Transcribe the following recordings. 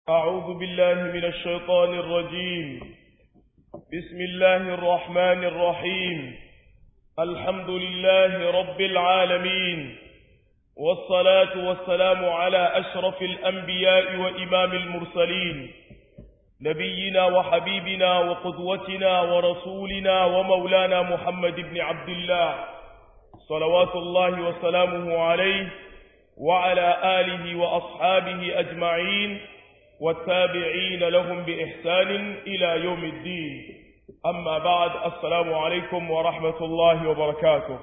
أعوذ بالله من الشيطان الرجيم بسم الله الرحمن الرحيم الحمد لله رب العالمين والصلاة والسلام على أشرف الأنبياء وإمام المرسلين نبينا وحبيبنا وقدوتنا ورسولنا ومولانا محمد بن عبد الله صلوات الله وسلامه عليه وعلى آله وأصحابه أجمعين والتابعين لهم بإحسان إلى يوم الدين أما بعد السلام عليكم ورحمة الله وبركاته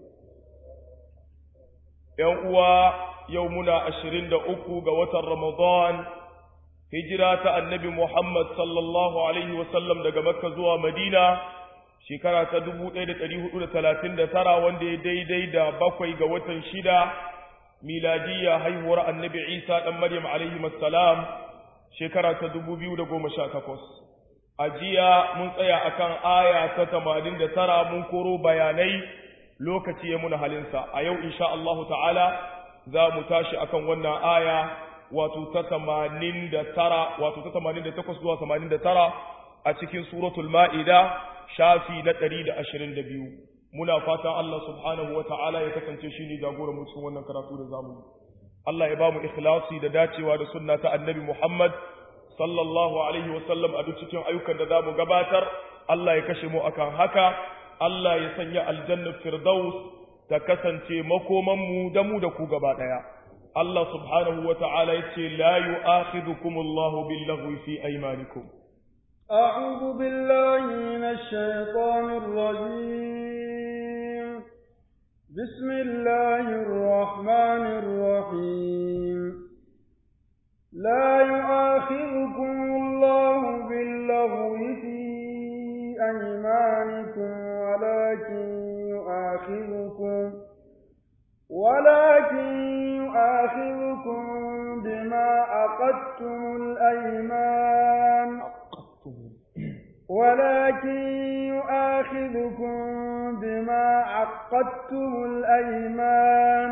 يوم يومنا أشرين دأكو قوة رمضان هجرة النبي محمد صلى الله عليه وسلم دقى مكة زوى مدينة shekara ta dubu ɗaya da ɗari hudu da talatin da tara wanda ya daidai da bakwai ga watan shida miladiyya haihuwar annabi isa ɗan maryam alaihi salam shekara ta dubu biyu da goma sha takwas a jiya mun tsaya akan aya ta tamanin da tara mun koro bayanai lokaci ya muna halinsa a yau insha Allahu ta'ala za mu tashi akan wannan aya wato ta tamanin da tara wato ta tamanin da takwas zuwa tamanin da tara a cikin suratul ma'ida shafi na ɗari da ashirin da biyu muna fatan Allah subhanahu wa ta'ala ya kasance shi ne jagoran mu cikin wannan karatu da zamu yi Allah ya ba mu ikhlasi da dacewa da sunna ta annabi Muhammad sallallahu alaihi wa sallam a duk cikin ayyukan da zamu gabatar Allah ya kashe mu akan haka Allah ya sanya aljanna firdaus ta kasance makoman mu da mu da ku gaba daya Allah subhanahu wa ta'ala ya ce la yu'akhidhukumullahu billaghwi fi aymanikum أعوذ بالله من الشيطان الرجيم بسم الله الرحمن الرحيم لا يؤاخذكم الله باللغو في أيمانكم ولكن يؤاخذكم ولكن يؤاخذكم بما عقدتم الأيمان ولكن يؤاخذكم بما عقدتم الأيمان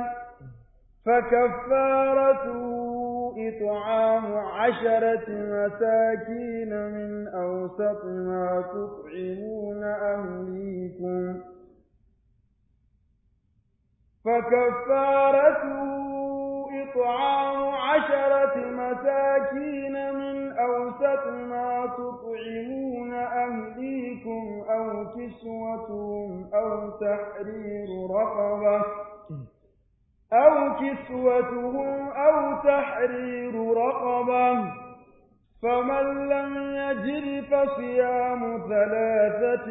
فكفارته إطعام عشرة مساكين من أوسط ما تطعمون أهليكم فكفارته إطعام عشرة مساكين من أوسط ما تطعمون أهليكم أو كسوتهم أو تحرير رقبة أو كسوتهم أو تحرير رقبة فمن لم يجد فصيام ثلاثة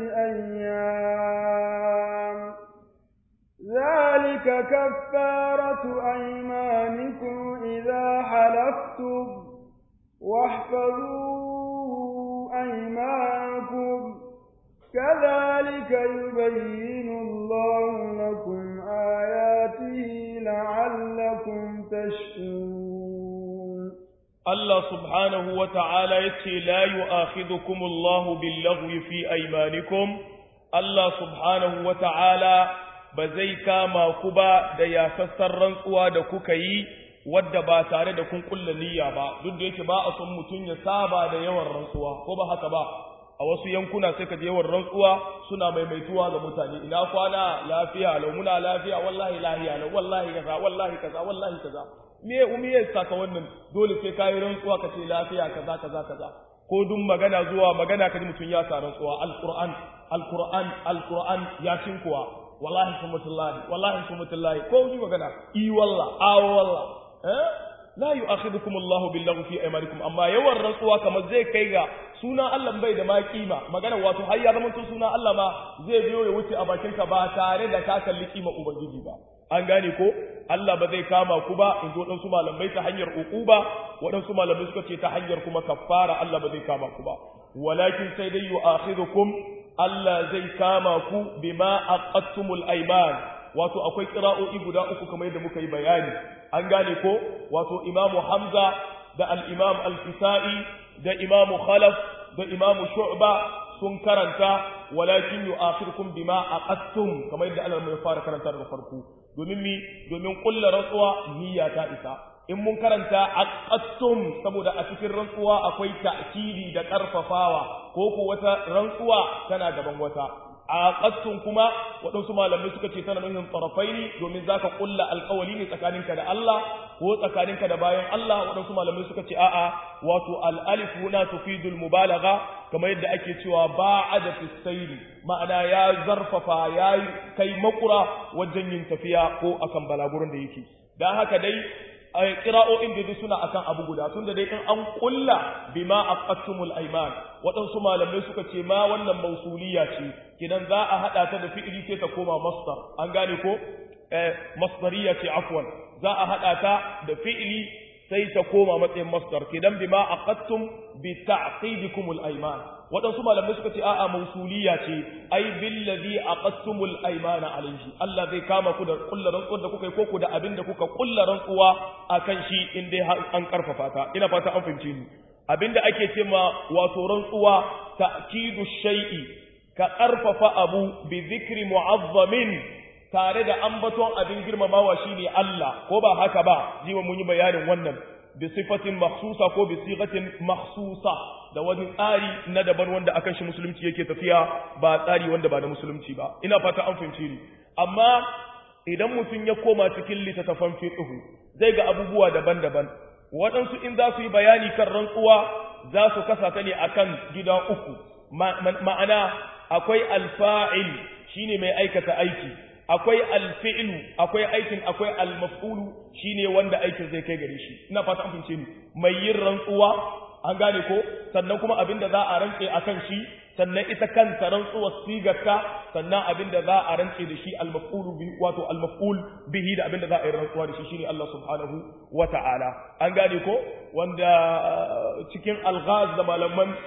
أيام ذلك كفارة أيمانكم إذا حلفتم واحفظوا أيمانكم كذلك يبين الله لكم آياته لعلكم تشكرون الله سبحانه وتعالى يتي لا يؤاخذكم الله باللغو في أيمانكم الله سبحانه وتعالى ba zai kama ku ba da yasassar rantsuwa da kuka yi wadda ba tare da kun kulla niyya ba duk da yake ba a son mutum ya saba da yawan rantsuwa ko ba haka ba a wasu yankuna sai ka je yawan rantsuwa suna maimaituwa ga mutane ina kwana lafiya lau muna lafiya wallahi lahiya lau wallahi kaza wallahi kaza wallahi kaza me umi ya saka wannan dole sai kai rantsuwa ka ce lafiya kaza kaza kaza ko duk magana zuwa magana kaji mutum ya sa rantsuwa alquran alquran alquran ya kuwa wallahi sumatullahi wallahi sumatullahi ko ni magana i walla a walla eh la yu'akhidukum Allahu billahi fi aymanikum amma yawan rantsuwa kamar zai kai ga suna Allah bai da ma kima magana wato har ya zama suna Allah ma zai biyo ya wuce a bakin ka ba tare da ka kalli kima ubangiji ba an gane ko Allah ba zai kama ku ba in zo waɗansu malamai ta hanyar uquba waɗansu malamai suka ce ta hanyar kuma kaffara Allah ba zai kama ku ba walakin sai dai yu'akhidukum Allah zai kama ku bima aqattumul ayman wato akwai qira'o'i guda uku kamar yadda muka yi bayani an gane ko wato imamu hamza da al-imam al-kisai da imamu khalaf da imamu shu'ba sun karanta walakin yu'akhirukum bima aqattum kamar yadda Allah ya fara karanta daga farko domin mi domin kullu rantsuwa niyya ta isa in mun karanta aqattum saboda a cikin rantsuwa akwai ta'kidi da karfafawa ko ko wata rantsuwa tana gaban wata aqattum kuma waɗansu malamai suka ce tana nufin tarafaini domin zaka kulla alƙawari ne tsakaninka da Allah ko tsakaninka da bayan Allah waɗansu malamai suka ce a'a wato al-alif huna tufidul mubalagha kamar yadda ake cewa ba'ada fi sayri ma'ana ya zarfafa ya kai makura wajen yin tafiya ko akan balagurin da yake dan haka dai ƙira'o'in da suna akan abu guda tunda dai in an kulla bima aqattumul ayman waɗansu malamai suka ce ma wannan mausuliya ce kidan za a hada ta da fi'ili sai ta koma masdar an gane ko eh masdariya ce afwan za a hada ta da fi'ili sai ta koma matsayin masdar kidan bima aqattum bi ta'qidikumul ayman waɗansu malamai suka ce a'a mausuliya ce ai billazi aqattumul aymana alayhi Allah zai kama ku da kullar rantsuwar da kuka yi koko da abin da kuka kullar rantsuwa akan shi in dai an karfafa ta ina fata an fahimce ni abinda ake ce ma wato rantsuwa ta'kidu shay'i ka karfafa abu bi zikri mu'azzamin tare da ambaton abin girmamawa shine Allah ko ba haka ba jiwa mun yi bayanin wannan bi sifatin makhsusa ko bi sigatin makhsusa da wani tsari na daban wanda akan shi musulunci yake tafiya ba tsari wanda ba na musulunci ba ina fata an fahimci ni amma idan mutum ya koma cikin littattafan fiqh zai ga abubuwa daban-daban waɗansu in za su yi bayani kan rantsuwa za su kasa ta ne akan gida uku ma'ana akwai alfa'il shine mai aikata aiki akwai alfi'lu akwai aikin akwai almaf'ulu shine wanda aikin zai kai gare shi ina fata an fahimce ni mai yin rantsuwa an gane ko sannan kuma abin da za a rantse akan shi sannan ita kanta rantsuwar sigarta sannan abin da za a rantse da shi almaf'ulu bihi wato almaf'ul bihi da abin da za a yi rantsuwa da shi shine Allah subhanahu wata'ala an gane ko wanda cikin alghaz da malaman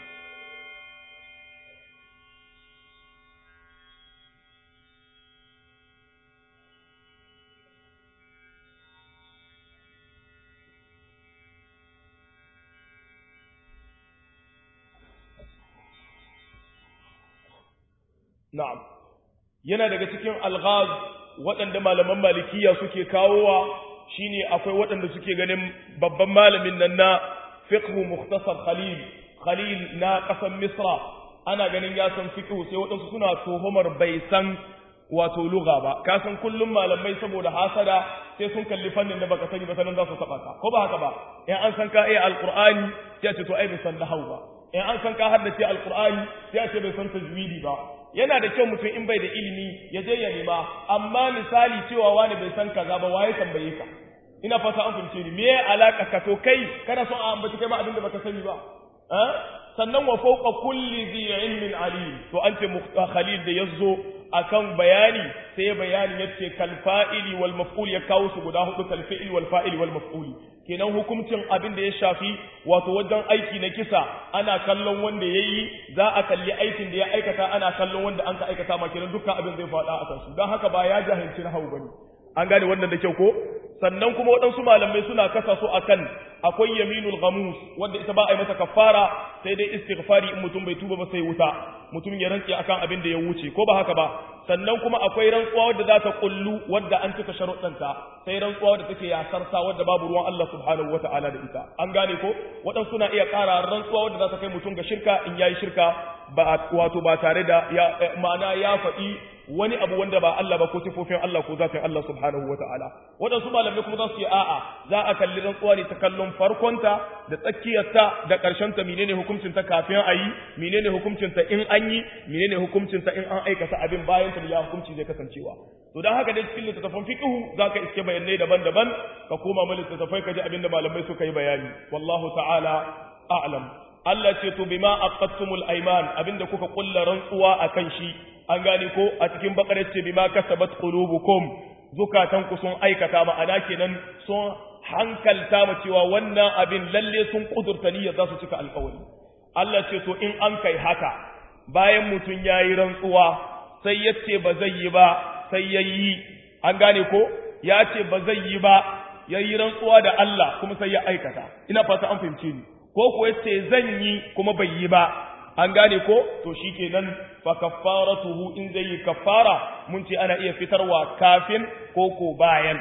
Na'am, yana daga cikin alghaz waɗanda malaman malikiya suke kawowa shine akwai waɗanda suke ganin babban malamin nan na fiqhu mukhtasar Khalil, Khalil na ƙasar Misra, ana ganin ya san fiqhu sai waɗansu suna tuhumar bai san wato lugha ba, ka san kullum malamai saboda hasada sai sun kalli fannin da baka sani ba sanan za su taɓa ka, ko ba haka ba, in an san ka iya alƙur'ani sai a ce to ai bai san nahau ba, in an san ka haddace alƙur'ani sai a ce bai san tajwidi ba, yana da kyau mutum in bai da ilimi ya je ya nema amma misali cewa wani bai san kaza ba waye tambaye ka ina fata an fahimce ni me alaka ka to kai kana son a ambaci kai ma abin da baka sani ba eh sannan wa fawqa kulli dhi ilmin alim to an ce khalil da yazo akan bayani sai ya bayani yace kal fa'ili wal maf'ul ya kawo su guda hudu kal fi'il wal fa'il wal maf'ul kenan hukuncin abin da ya shafi wato wajen aiki na kisa ana kallon wanda ya yi za a kalli aikin da ya aikata ana kallon wanda an ka aikata ma kenan dukkan abin zai faɗa a kansu don haka ba ya jahilci na hau bane an gane wannan da kyau ko sannan kuma waɗansu malamai suna kasa su akan akwai yaminul ghamus wanda ita ba a yi mata kafara sai dai istighfari in mutum bai tuba ba sai wuta mutum ya rantse akan abin da ya wuce ko ba haka ba sannan kuma akwai rantsuwa wadda za ta kullu wadda an cika sharuɗanta sai rantsuwa wadda take yasarsa wadda babu ruwan Allah subhanahu wata'ala da ita an gane ko waɗansu suna iya ƙara rantsuwa wadda za ta kai mutum ga shirka in yayi shirka ba wato ba tare da ya ma'ana ya faɗi wani abu wanda ba Allah ba ko sifofin Allah ko zatin Allah subhanahu wata'ala waɗansu malamai kuma za su yi a'a za a kalli rantsuwa ne ta kallon farkonta da tsakiyarta da ƙarshenta menene hukuncinta kafin a yi menene hukuncinta in an yi menene hukuncinta in an aikata abin bayan ta ya hukunci zai kasancewa to dan haka dai cikin littattafan fiqhu zaka iske bayanai daban-daban ka koma mu littattafai ka ji abin da malamai suka yi bayani wallahu ta'ala a'lam Allah ce to bima aqattumul ayman abinda kuka kulla rantsuwa akan shi an gane ko a cikin bakarar ce bima kasabat qulubukum zukatan ku sun aikata ma'ana kenan sun hankalta mu cewa wannan abin lalle sun kudurta niyyar za su cika alƙawari Allah ce to in an kai haka bayan mutum yayi rantsuwa sai ya ce ba zai yi ba sai yayi an gane ko ya ce ba zai yi ba yayi rantsuwa da Allah kuma sai ya aikata ina fata an fahimce ni ko ko yace zan yi kuma bai yi ba an gane ko to shikenan fa kaffaratuhu in zai yi kaffara mun ce ana iya fitarwa kafin ko ko bayan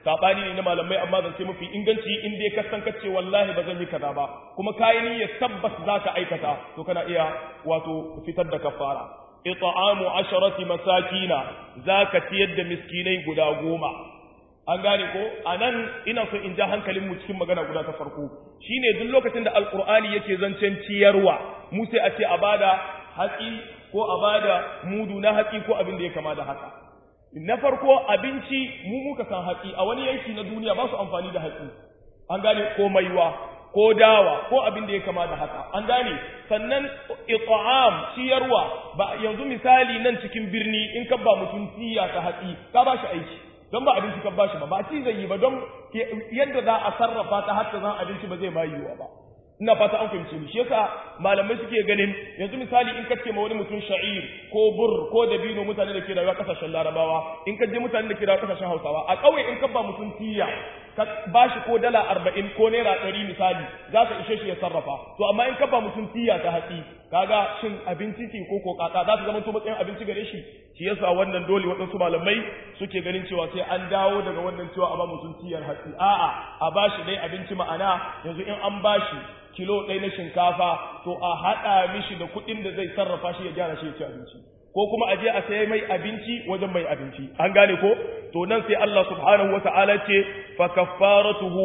sabani ne na malamai amma zance mafi inganci in dai ka san kace wallahi ba zan yi kaza ba kuma kai ni ya tabbas zaka aikata to kana iya wato fitar da kafara it'amu asharati masakina zaka ciyar da miskinai guda goma an gane ko anan ina so in ja hankalin mu cikin magana guda ta farko shine duk lokacin da alqur'ani yake zancen ciyarwa mu sai a ce a bada hatsi ko a bada mudu na hatsi ko abin da ya kama da haka na farko abinci mu muka san hatsi a wani yanki na duniya ba su amfani da hatsi an gane ko maiwa ko dawa ko abin da ya kama da haka an gane sannan it'am ciyarwa ba yanzu misali nan cikin birni in ka ba mutum tiya ta hatsi ka ba shi aiki don ba abinci ka ba shi ba ba ci zai yi ba don yadda za a sarrafa ta hatta zan abinci ba zai ma yiwuwa ba ina fata an fahimce ni shi yasa malamai suke ganin yanzu misali in kace ma wani mutum sha'ir ko bur ko dabino mutane da ke rayuwa kasashen larabawa in ka je mutane da ke rayuwa kasashen hausawa a ƙauye in ka ba mutum tiya ka ba shi ko dala arba'in ko naira ɗari misali za ka ishe shi ya sarrafa to amma in ka ba mutum tiya ta hatsi kaga shin abinci ce ko ko kaka za su zama to matsayin abinci gare shi shi yasa wannan dole waɗansu malamai suke ganin cewa sai an dawo daga wannan cewa a ba mutum tiyar hatsi a'a a ba shi dai abinci ma'ana yanzu in an ba shi kilo ɗaya na shinkafa to a haɗa mishi da kuɗin da zai sarrafa shi ya gyara shi ya ci abinci ko kuma a je a sayi mai abinci wajen mai abinci an gane ko to nan sai Allah subhanahu wata'ala ce fa kaffaratuhu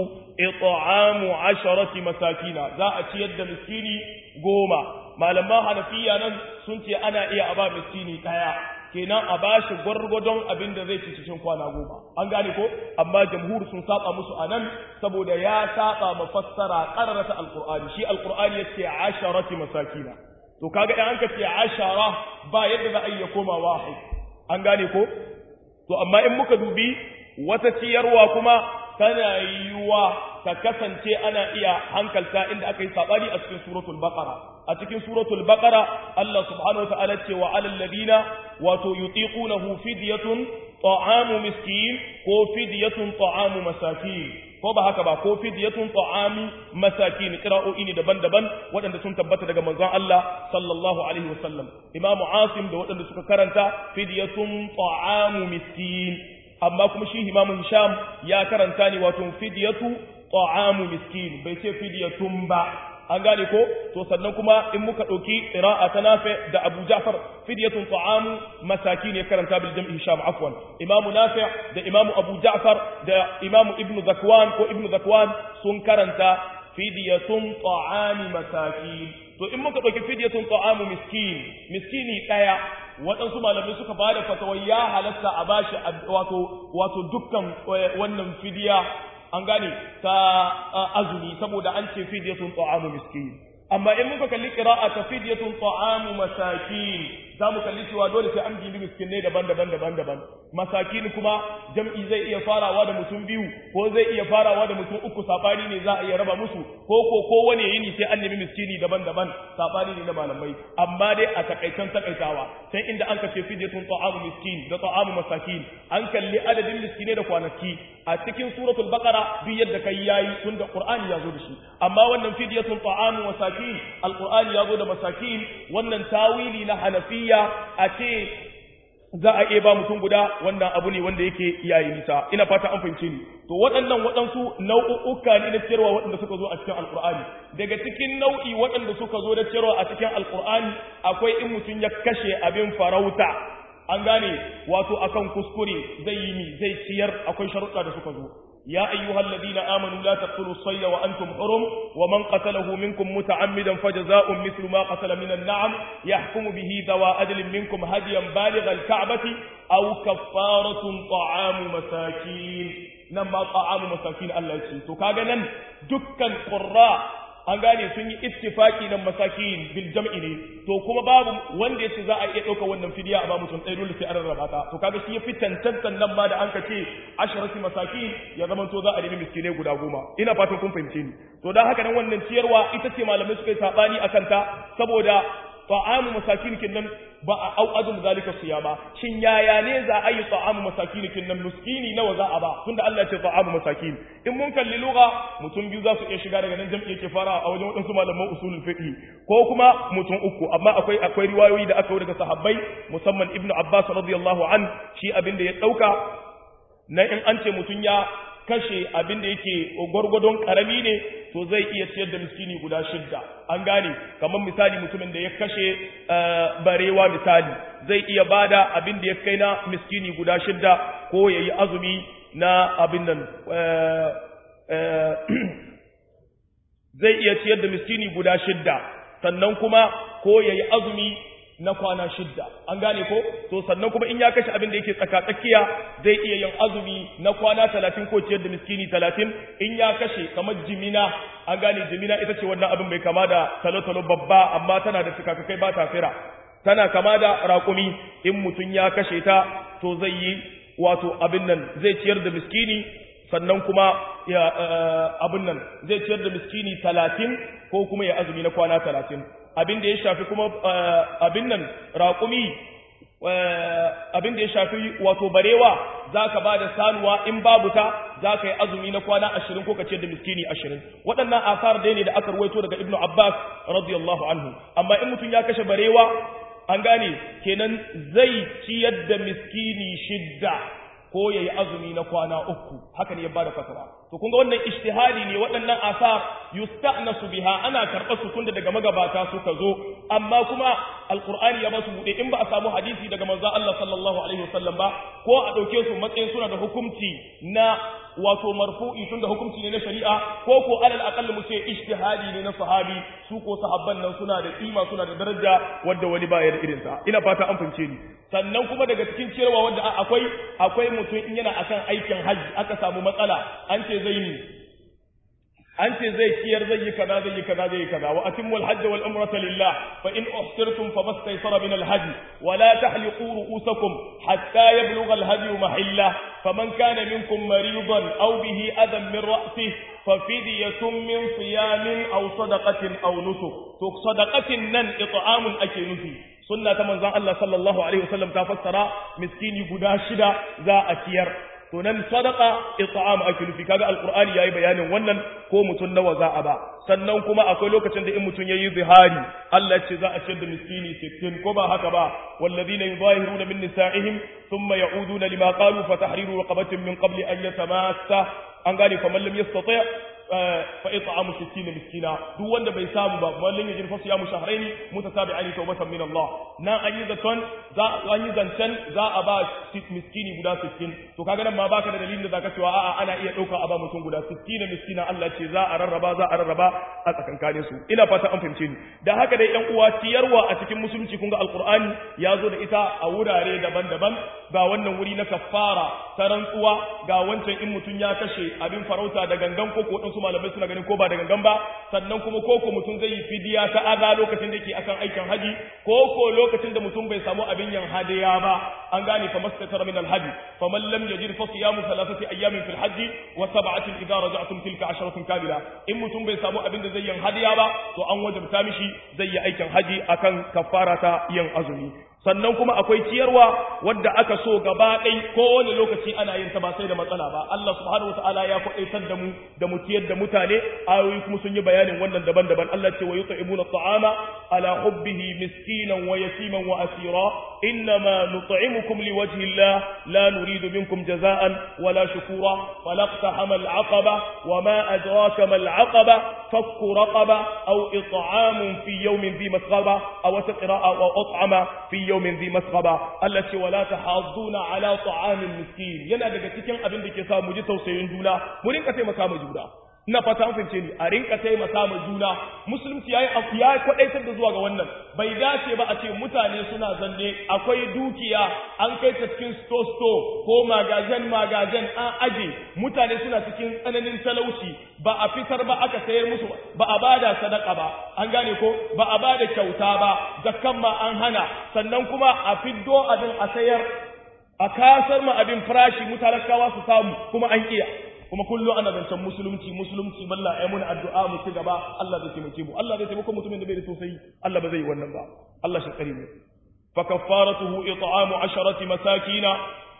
it'amu asharati masakina za a ciyar da miskini goma malaman hanafiya nan sun ce ana iya a ba miskini ɗaya kenan a bashi gwargwadon abin da zai ci cikin kwana goma an gane ko amma jamhur sun saba musu a nan saboda ya saba mafassara qararata alqur'ani shi alqur'ani yace asharati masakina to kaga in anka ce ashara ba yadda za a iya koma wahid an gane ko to amma in muka dubi wata ciyarwa kuma tana yiwuwa ta kasance ana iya hankalta inda aka yi sabani a cikin suratul baqara a cikin suratul baqara Allah subhanahu wataala ce wa alal ladina wato yutiqunahu fidyatun ta'amu miskin ko fidyatun ta'amu masakin ko ba haka ba ko fidyatun ta'amu masakin qira'o'i ne daban-daban waɗanda sun tabbata daga manzon Allah sallallahu alaihi wasallam Imam Asim da waɗanda suka karanta fidyatun ta'amu miskin amma kuma shi Imam Hisham ya karanta ne wato fidyatu ta'amu miskin bai ce fidyatun ba an gane ko to sannan kuma in muka ɗauki qira'a ta nafi da Abu Ja'far fidyatun ta'amu masakin ya karanta bil jam'i Hisham afwan Imam Nafi da Imam Abu Ja'far da Imam Ibn Zakwan ko Ibn Zakwan sun karanta fidyatun ta'ami masakin to in muka ɗauki fidyatun ta'amu miskin miskini ɗaya waɗansu malamai suka ba da fatawar ya halatta a bashi wato wato dukkan wannan fidiya an gane ta azumi saboda an ce fidyatun ta'amu miskin amma in muka kalli qira'a ta fidyatun ta'amu masakin za mu kalli cewa dole sai an bibi miskinai daban-daban daban-daban masakin kuma jam'i zai iya farawa da mutum biyu ko zai iya farawa da mutum uku sabani ne za a iya raba musu ko ko ko wani yini sai an nemi miskini daban-daban sabani ne na malamai amma dai a takaitan takaitawa sai inda an kace fidyatun ta'amu miskin da ta'amu masakin an kalli adadin miskinai da kwanaki a cikin suratul baqara bi yadda kai yayi tunda qur'ani ya zo da shi amma wannan fidyatun ta'amu masakin alqur'ani ya zo da masakin wannan tawili na hanafiya a ce za a iya ba mutum guda wannan abu ne wanda yake yayi nisa ina fata an fahimce ni to waɗannan waɗansu nau'uka ne na ciyarwa waɗanda suka zo a cikin alkur'ani daga cikin nau'i waɗanda suka zo da ciyarwa a cikin alkur'ani akwai in mutum ya kashe abin farauta an gane wato akan kuskure zai yi mi zai ciyar akwai sharuɗa da suka zo يا أيها الذين آمنوا لا تقتلوا الصيد وأنتم حرم ومن قتله منكم متعمدا فجزاء مثل ما قتل من النعم يحكم به ذوى أدل منكم هديا بالغ الكعبة أو كفارة طعام مساكين نما طعام مساكين الله يسي تو كاغا دكا قراء an gane sun yi ittifaki nan masakin bil jam'i ne to kuma babu wanda yace za a iya dauka wannan fidiya a ba mutum ɗaya dole sai an rarraba ta to kaga shi ya fi tantantan nan ma da an ka ce asharati masakin ya zama to za a nemi miskinai guda goma ina fatan kun fahimce ni to dan haka nan wannan ciyarwa ita ce malamai suka yi sabani akan ta saboda ta'amu masakin kinnan ba a au azum zalika siyama shin yaya ne za a yi ta'amu masakin kinnan miskini nawa za a ba tunda Allah ya ce ta'amu masakin in mun kalli lugha mutum biyu za su iya shiga daga nan jam'i yake fara a wajen wadansu malaman usulul fiqh ko kuma mutum uku amma akwai akwai riwayoyi da aka daga sahabbai musamman ibnu abbas radiyallahu an shi abin da ya dauka na in an ce mutum ya kashe abin da yake gwargwadon karami ne to zai iya ciyar da miskini guda shidda an gane kamar misali mutumin da ya kashe barewa misali zai iya bada abin da ya kai na miskini guda shidda ko ya yi azumi na abin nan zai iya ciyar da miskini guda shidda sannan kuma ko ya yi azumi na kwana shidda an gane ko to sannan kuma in ya kashe abin da yake tsaka tsakiya zai iya yin azumi na kwana talatin ko ciyar da miskini talatin in ya kashe kamar jimina an gane jimina ita ce wannan abin bai kama da talo-talo babba amma tana da cikakakai ba ta fira tana kama da raƙumi in mutum ya kashe ta to zai yi wato abin nan zai ciyar da miskini sannan kuma ya abin nan zai ciyar da miskini talatin ko kuma ya azumi na kwana talatin abin da ya shafi kuma abin nan raƙumi abin da ya shafi wato barewa za ka ba da sanuwa in babu ta za ka yi azumi na kwana ashirin ko ka ciyar da miskini ashirin waɗannan asar dai ne da aka ruwaito daga ibnu abbas radiyallahu anhu amma in mutum ya kashe barewa an gane kenan zai ciyar da miskini shidda ko yayi azumi na kwana uku haka ne ya bada fatwa to kun ga wannan ijtihadi ne waɗannan asar yusta'nasu biha ana karɓar su tunda daga magabata suka zo amma kuma alqur'ani ya ba su bude in ba a samu hadisi daga manzo Allah sallallahu alaihi wasallam ba ko a dauke su matsayin suna da hukunci na wato marfu'i tunda hukunci ne na shari'a ko ko alal aqall mu ce ijtihadi ne na sahabi su ko sahabban nan suna da kima suna da daraja wanda wani baya da irin sa ina fata an fince ni sannan kuma daga cikin ciyarwa wanda akwai akwai mutum in yana akan aikin hajji aka samu matsala an ce zai yi an ce zai ciyar zai yi kaza zai yi kaza zai yi kaza wa atimmu al-hajj wal umrata lillah fa in uhsirtum famastaysara min al-hajj wa la tahliqu ru'usakum hatta yablugha al-hadi mahilla faman kana minkum maridan aw bihi adan min ra'sihi fafidyatun min siyamin aw sadaqatin aw nusuk to sadaqatin nan it'amun ake nufi sunna ta manzon Allah sallallahu alaihi wasallam ta fassara miskini guda shida za a ciyar to nan sadaqa it'am ake nufi kaga alqur'ani yayi bayanin wannan ko mutun nawa za a ba sannan kuma akwai lokacin da in mutun yayi zihari Allah ce za a ciyar da miskini 60 ko ba haka ba walladhina yuzahiruna min nisa'ihim thumma ya'uduna lima qalu fa tahriru raqabatin min qabli an yatamassa an gane fa man lam yastati fa it'amu 60 miskina duk wanda bai samu ba mallin yajin fa siyamu shahrayn mutatabi'ain tawbatan min Allah nan an yi zaton za an yi zancen za a ba miskini guda 60 to kaga nan ma baka da dalilin da zaka cewa a'a ana iya dauka a ba mutum guda 60 miskina Allah ce za a rarraba za a rarraba a tsakankanin su ina fata an fahimce ni dan haka dai yan uwa ciyarwa a cikin musulunci kun ga alqur'ani ya zo da ita a wurare daban-daban ga wannan wuri na kafara ta rantsuwa ga wancan in mutum ya kashe abin farauta da gangan ko ko wasu malamai suna ganin ko ba da gangan ba sannan kuma ko ko mutum zai yi fidiya ta aza lokacin da yake akan aikin haji ko ko lokacin da mutum bai samu abin yan hadiya ba an gane fa mastatara min alhaji fa man lam yajid fa siyamu thalathati ayamin fil haji wa sab'atin idza raja'tum tilka asharatun kamila in mutum bai samu abin da zai yan hadiya ba to an wajabta mishi zai yi aikin haji akan kafara ta yin azumi sannan kuma akwai ciyarwa wadda aka so gaba ɗai kowane lokaci ana yin ta ba sai da matsala ba Allah subhanahu wataala ya kwaɗaitar da mu da mu ciyar da mutane ayoyi kuma sun yi bayanin wannan daban-daban Allah ce wa yut'imuna at'ama ala hubbihi miskinan wa yatiman wa asira innama nut'imukum liwajhi Allah la nuridu minkum jaza'an wala shukura falaqtahama al-aqaba wa ma adraka ma al-aqaba fakku raqaba aw it'amun fi yawmin dhi masghaba aw taqra'a wa at'ama fi yawmin dhi masghaba Allah ce wala tahadduna ala ta'amil miskin yana daga cikin abin da ke sa mu ji tausayin juna mu rinka taimaka ma juna ina fata an fince ni a rinka taimaka ma juna musulunci yayi ya kwadaitar da zuwa ga wannan bai dace ba a ce mutane suna zanne akwai dukiya an kai ta cikin store store ko magazen magazen an aje mutane suna cikin tsananin talauci ba a fitar ba aka sayar musu ba a bada sadaka ba an gane ko ba a bada kyauta ba zakkan ma an hana sannan kuma a fiddo abin a sayar a kasar ma abin farashi mutalakawa su samu kuma an kiya kuma kullum ana zancen musulunci musulunci balla ai muna addu'a mu ci gaba Allah zai taimake mu Allah zai taimaka mutumin da bai da sosai Allah ba zai yi wannan ba Allah shi kare mu fa kaffaratuhu it'amu asharati masakina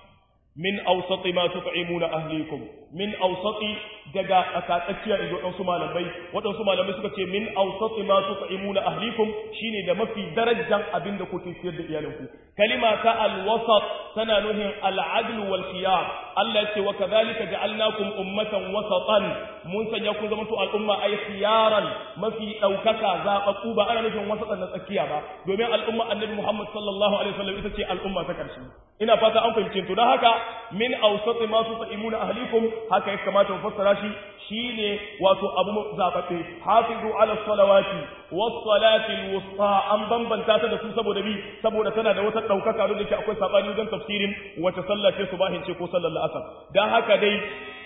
min awsati ma tut'imuna ahlikum min awsati daga akatsakiya ido wadansu malamai wadansu malamai suka ce min awsati ma tut'imuna ahlikum shine da mafi darajar abin da kuke ciyar da iyalinku kalima ta alwasat tana nuhin al'adl wal khiyar Allah ce wa kadhalika ja'alnakum ummatan wasatan mun sanya ku zama to al'umma ay khiyaran mafi daukaka zababbu ba ana nufin wasatan na tsakiya ba domin al'umma annabi Muhammad sallallahu alaihi wasallam ita ce al'umma ta karshe ina fata an fahimce to dan haka min awsati ma tusaimuna ahlikum haka ya kamata mu fassara shi shine wato abu zababbe hafizu ala salawati was salati al wusta an bambanta ta da su saboda bi saboda tana da wata daukaka da ke akwai sabani wajen tafsirin wace sallah ce subahin ce ko sallar la'asar dan haka dai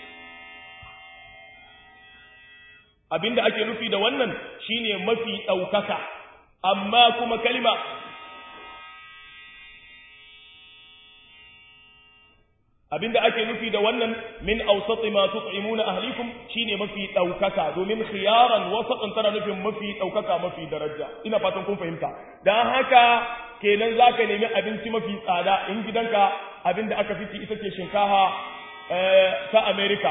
abinda ake nufi da wannan shine mafi daukaka amma kuma kalima abinda ake nufi da wannan min awsati ma tut'imuna ahlikum shine mafi daukaka domin khiyaran wasatan tana nufin mafi daukaka mafi daraja ina fatan kun fahimta dan haka kenan zaka nemi abinci mafi tsada in gidanka abinda aka fici ita ce shinkafa ta America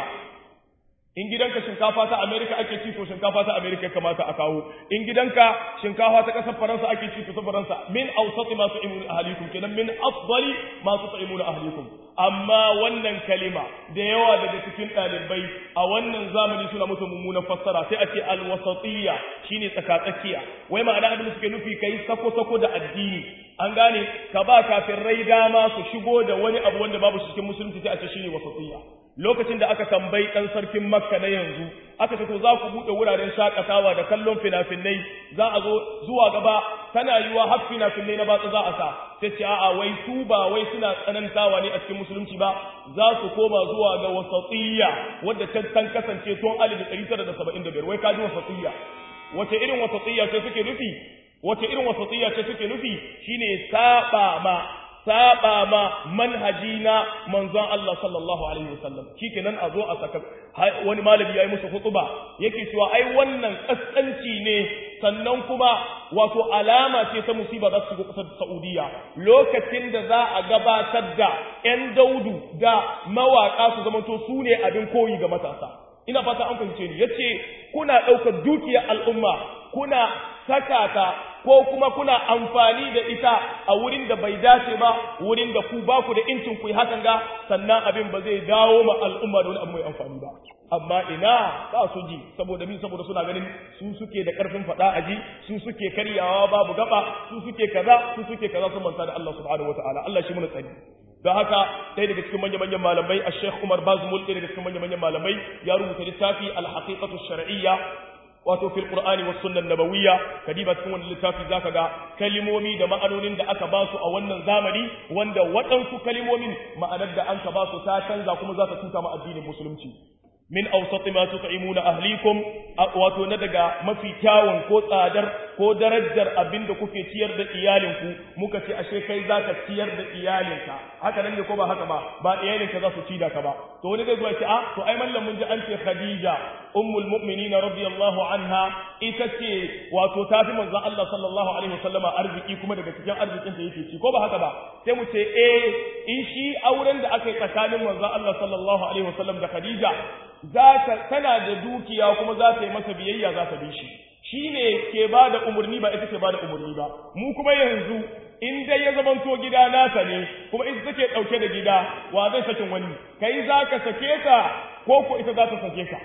in gidanka shinkafa ta America ake ci to shinkafa ta America kamata a kawo in gidanka shinkafa ta kasar Faransa ake ci to ta Faransa min awsati ma tu'imuna ahlikum kenan min afdali ma tu'imuna ahlikum amma wannan kalima da yawa daga cikin ɗalibai a wannan zamani suna musu mummunan fassara sai a ce alwasatiyya shine tsakatsakiya wai ma'ana abin da suke nufi kai sako sako da addini an gane ka ba kafin rai dama su shigo da wani abu wanda babu cikin musulunci sai a ce shine wasatiyya lokacin da aka tambayi ɗan sarkin makka na yanzu aka ce to za ku buɗe wuraren shakatawa da kallon fina-finai za a zo zuwa gaba tana yiwa har fina-finai na batsa za a sa sai ce a'a wai su ba wai suna tsanantawa ne a cikin musulunci ba za su koma zuwa ga wasatiyya wadda can tan kasance tun alif ɗari tara da saba'in da biyar wai ka ji wasatiyya wace irin wasatiyya ce suke nufi wace irin wasatiyya ce suke nufi shine saba ma saba ma manhaji na manzon Allah sallallahu alaihi wasallam shikenan a zo a saka wani malami yayi musu hutuba yake cewa ai wannan kaskanci ne sannan kuma wato alama ce ta musiba za su shigo kasar Saudiya lokacin da za a gabatar da ƴan daudu da mawaka su zamanto su ne abin koyi ga matasa ina fata an fahimce ni yace kuna ɗaukar dukiyar al'umma kuna saka ta ko kuma kuna amfani da ita a wurin da bai dace ba wurin da ku ba ku da incin ku hakan ga sannan abin ba zai dawo ma al'umma da wani abu mai amfani ba amma ina ba su ji saboda min saboda suna ganin su suke da karfin fada aji su suke karyawa babu gaba su suke kaza su suke kaza sun manta da Allah subhanahu wataala Allah shi muna tsari don haka ɗaya daga cikin manya-manyan malamai a Sheikh Umar Bazmul ɗaya daga cikin manya-manyan malamai ya rubuta littafi al-haqiqatu shar'iyya wato fil qur'ani was sunnah nabawiyya kadiba cikin wannan littafi zaka ga kalimomi da ma'anonin da aka ba su a wannan zamani wanda waɗansu kalimomin ma'anar da an ka ba su ta canza kuma za ta tuta ma addinin musulunci min awsati ma tut'imuna ahlikum wato na daga mafi kyawun ko tsadar ko darajar abinda kuke ciyar da iyalinku muka ce ashe kai zaka ciyar da iyalinka haka nan ne ko ba haka ba ba iyalinka za su ci da ka ba to wani zai zo ce a to ai mallam mun ji an ce Khadija ummul mu'minin radiyallahu anha ita ce wato tafi manzon Allah sallallahu alaihi wasallama arziki kuma daga cikin arzikin ta yake ci ko ba haka ba sai mu ce eh in shi auren da aka yi tsakanin manzon Allah sallallahu alaihi wasallam da Khadija za ta tana da dukiya kuma za ta yi masa biyayya za ta bi shi shi ne ke ba da umarni ba ita ke ba da umarni ba mu kuma yanzu in dai ya zamanto gida nasa ne kuma ita take ɗauke da gida wa zai sakin wani kai za ka sake ta ko ko ita za ta sake ka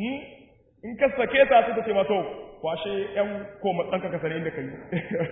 in ka sake ta sai ta ce mato kwashe yan koma ɗanka ka sani inda ka yi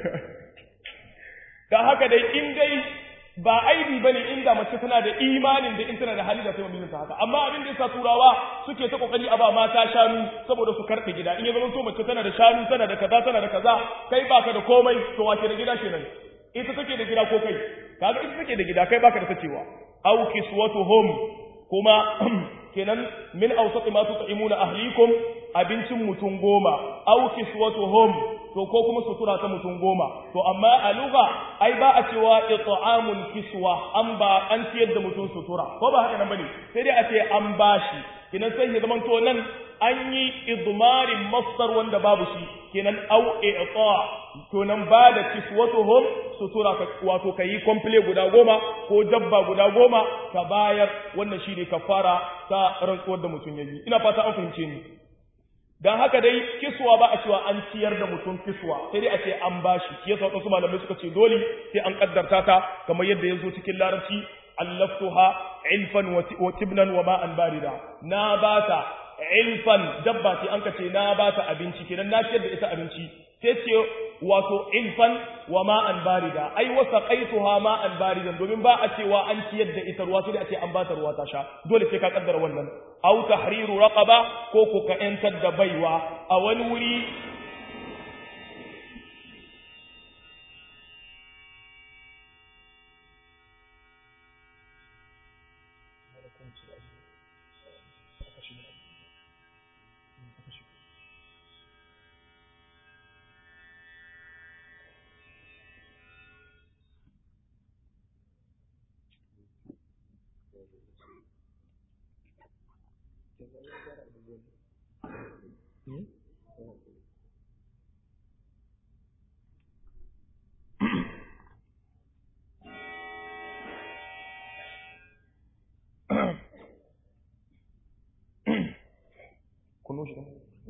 da haka dai in dai ba aibi bane inda mace tana da imanin da in tana da hali da sai mijinta haka amma abin da yasa turawa suke ta kokari a ba mata shanu saboda su karɓe gida in ya zama so mace tana da shanu tana da kaza tana da kaza kai baka da komai to wace da gida kenan ita take da gida ko kai kaga ita take da gida kai baka da tacewa aw kiswatuhum kuma kenan min awsati ma tut'imuna ahlikum abincin mutum goma aw kiswatuhum to ko kuma sutura ta mutum goma to amma a lugha ai ba a cewa it'amul kiswa an ba an ciyar da mutum sutura ko ba haka nan bane sai dai a ce an bashi kinan sai ya zamanto nan an yi idmarin masdar wanda babu shi kenan au i'ta to nan ba da kiswatuhum sutura ka wato kai komple guda goma ko dabba guda goma ka bayar wannan shine kafara ta rantsuwar da mutum yayi ina fata an fahimce ni dan haka dai kiswa ba a cewa an ciyar da mutum kiswa sai dai a ce an bashi shi yasa wasu malamai suka ce dole sai an kaddarta ta kamar yadda ya zo cikin larabci allaftuha ilfan wa tibnan wa ma'an barida na bata ilfan dabba ce an ka ce na bata abinci kenan na ciyar da ita abinci sai ce wato ilfan wa ma'an barida ai wasa qaituha ma'an baridan domin ba a cewa an ciyar da ita ruwa sai dai a ce an bata ruwa ta sha dole sai ka kaddara wannan aw tahriru raqaba ko ko ka yantar da baiwa a wani wuri kunu shi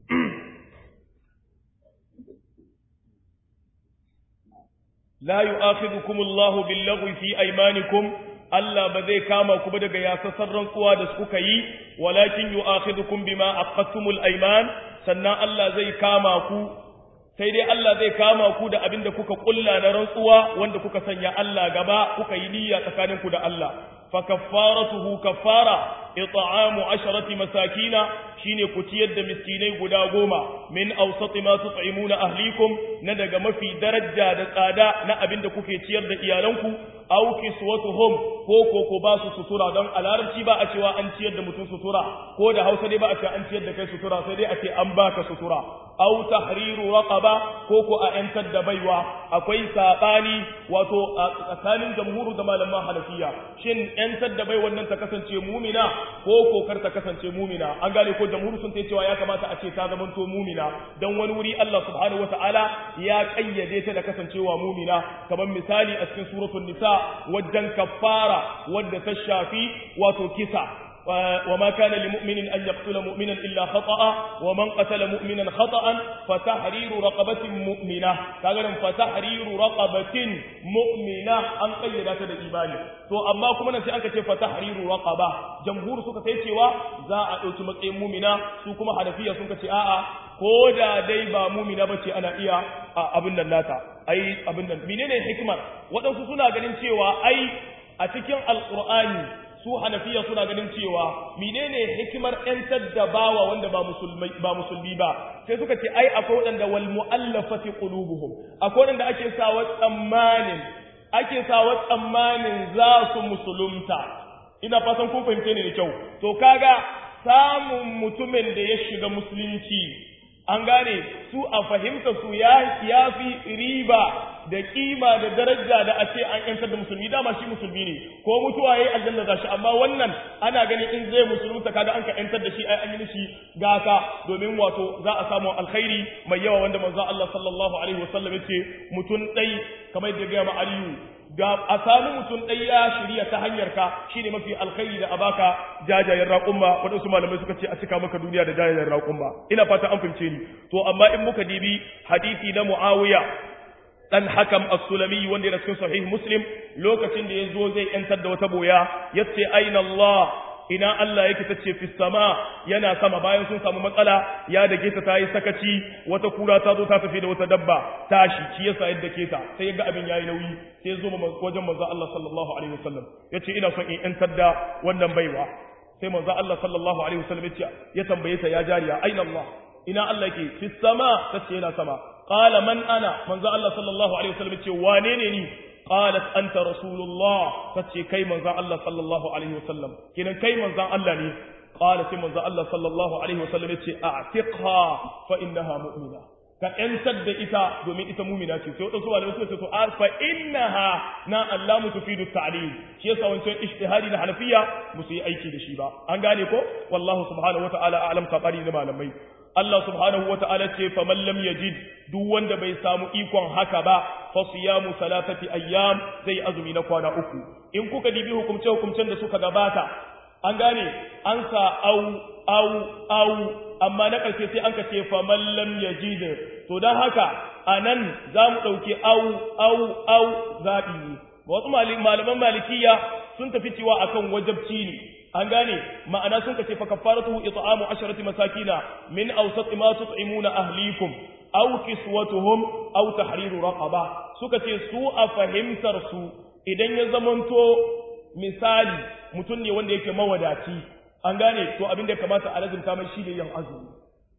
la yu'akhidhukum Allahu bil-laghwi fi aymanikum Allah ba zai kama ku ba daga yasassan rantsuwa da suka yi walakin yu'akhidhukum bima aqadtumul ayman sannan Allah zai kama ku sai dai Allah zai kama ku da abin da kuka kulla na rantsuwa wanda kuka sanya Allah gaba kuka yi niyya tsakaninku da Allah fa kaffaratuhu kaffara it'amu asharati masakina shine ku ciyar da miskinai guda goma min awsati ma tut'imuna ahlikum na daga mafi daraja da tsada na abin da kuke ciyar da iyalanku aw kiswatuhum ko ko ko ba su sutura don a larabci ba a cewa an ciyar da mutum sutura ko da hausa dai ba a cewa an ciyar da kai sutura sai dai a ce an baka sutura aw tahriru raqaba ko ko a yantar da baiwa akwai sabani wato a tsakanin jamhuru da malaman hanafiya shin yantar da bai wannan ta kasance mumina ko ko kar ta kasance mumina an gane ko jamhuru sun ta cewa ya kamata a ce ta zamanto mumina dan wani wuri Allah subhanahu wataala ya kayyade ta da kasancewa mumina kamar misali a cikin suratul nisa wajen kafara wadda ta shafi wato kisa وما كان لمؤمن أن يقتل مؤمنا إلا خطأ ومن قتل مؤمنا خطأ فتحرير رقبة مؤمنة كذلك فتحرير رقبة مؤمنة أن قيدات الإيمان to amma kuma nan sai aka ce fatahriru raqaba jamhur suka sai cewa za a dauki matsayin mu'mina su kuma hanafiya sun ce a'a ko da dai ba mu'mina bace ana iya abin nan nata ai abin nan menene hikimar waɗansu suna ganin cewa ai a cikin alqur'ani su hanafiya suna ganin cewa menene hikimar ‘yantar da bawa wanda ba musulmi ba musulmi ba sai suka ce ai akwai waɗanda wal mu'allafati qulubuhum akwai waɗanda ake sawa tsammanin ake sawa tsammanin za su musulunta ina fatan kun fahimce ni da kyau to kaga samun mutumin da ya shiga musulunci an gane su a fahimta su ya fi riba da kima da daraja da a ce an yantar da musulmi dama shi musulmi ne ko mutuwa yayi aljanna za shi amma wannan ana ganin in zai musulunta kaga an ka yantar da shi ai an yi mishi gata domin wato za a samu alkhairi mai yawa wanda manzo Allah sallallahu alaihi wasallam yace mutun dai kamar da ga ma Aliyu ga a samu mutum ɗaya ya shirya ta hanyar ka shine mafi alkhairi da abaka jajayen raƙumma waɗansu malamai suka ce a cika maka duniya da jajayen raƙumma ina fata an fahimce ni to amma in muka dibi hadisi na Muawiya dan hakam as-sulami wanda yana cikin sahih muslim lokacin da yazo zai yantar da wata boya yace aina Allah ina Allah yake tace fi sama yana sama bayan sun samu matsala ya dake ta tayi sakaci wata kura ta zo ta tafi da wata dabba tashi shi yasa yadda ke ta sai ga abin yayi nauyi sai zo wajen manzo Allah sallallahu alaihi wasallam yace ina son in yantar da wannan baiwa sai manzo Allah sallallahu alaihi wasallam yace ya tambaye ta ya jariya aina Allah ina Allah yake fi sama tace yana sama qala man ana manzo Allah sallallahu alaihi wasallam yace wane ne ni qalat anta rasulullah tace kai manzo Allah sallallahu alaihi wasallam kinan kai manzo Allah ne qala sai manzo Allah sallallahu alaihi wasallam yace a'tiqha fa innaha mu'mina ka ‘yantar da ita domin ita mumina ce sai waɗansu malamai suka ce to a fa innaha na Allah mu tufidu ta'lil shi yasa wancan ijtihadi na hanafiya musu yi aiki da shi ba an gane ko wallahu subhanahu wata'ala a'lam sabari da malamai Allah subhanahu wata'ala ce fa man lam yajid duk wanda bai samu ikon haka ba fa siyamu salatati ayyam zai azumi na kwana uku in kuka dibi hukumce hukumcen da suka gabata an gane an sa au au au amma na ƙarshe sai an ka ce faman lam yajid to dan haka anan za mu ɗauki au au au zaɓi ne wasu malaman malikiya sun tafi cewa akan wajabci ne an gane ma'ana sun kace fa kafaratuhu it'amu asharati masakina min awsat ma tut'imuna ahlikum aw kiswatuhum aw tahriru raqaba suka ce su a fahimtar su idan ya zamanto misali mutum ne wanda yake mawadaci an gane to abin da ya kamata a lazimta mai shi ne yin azumi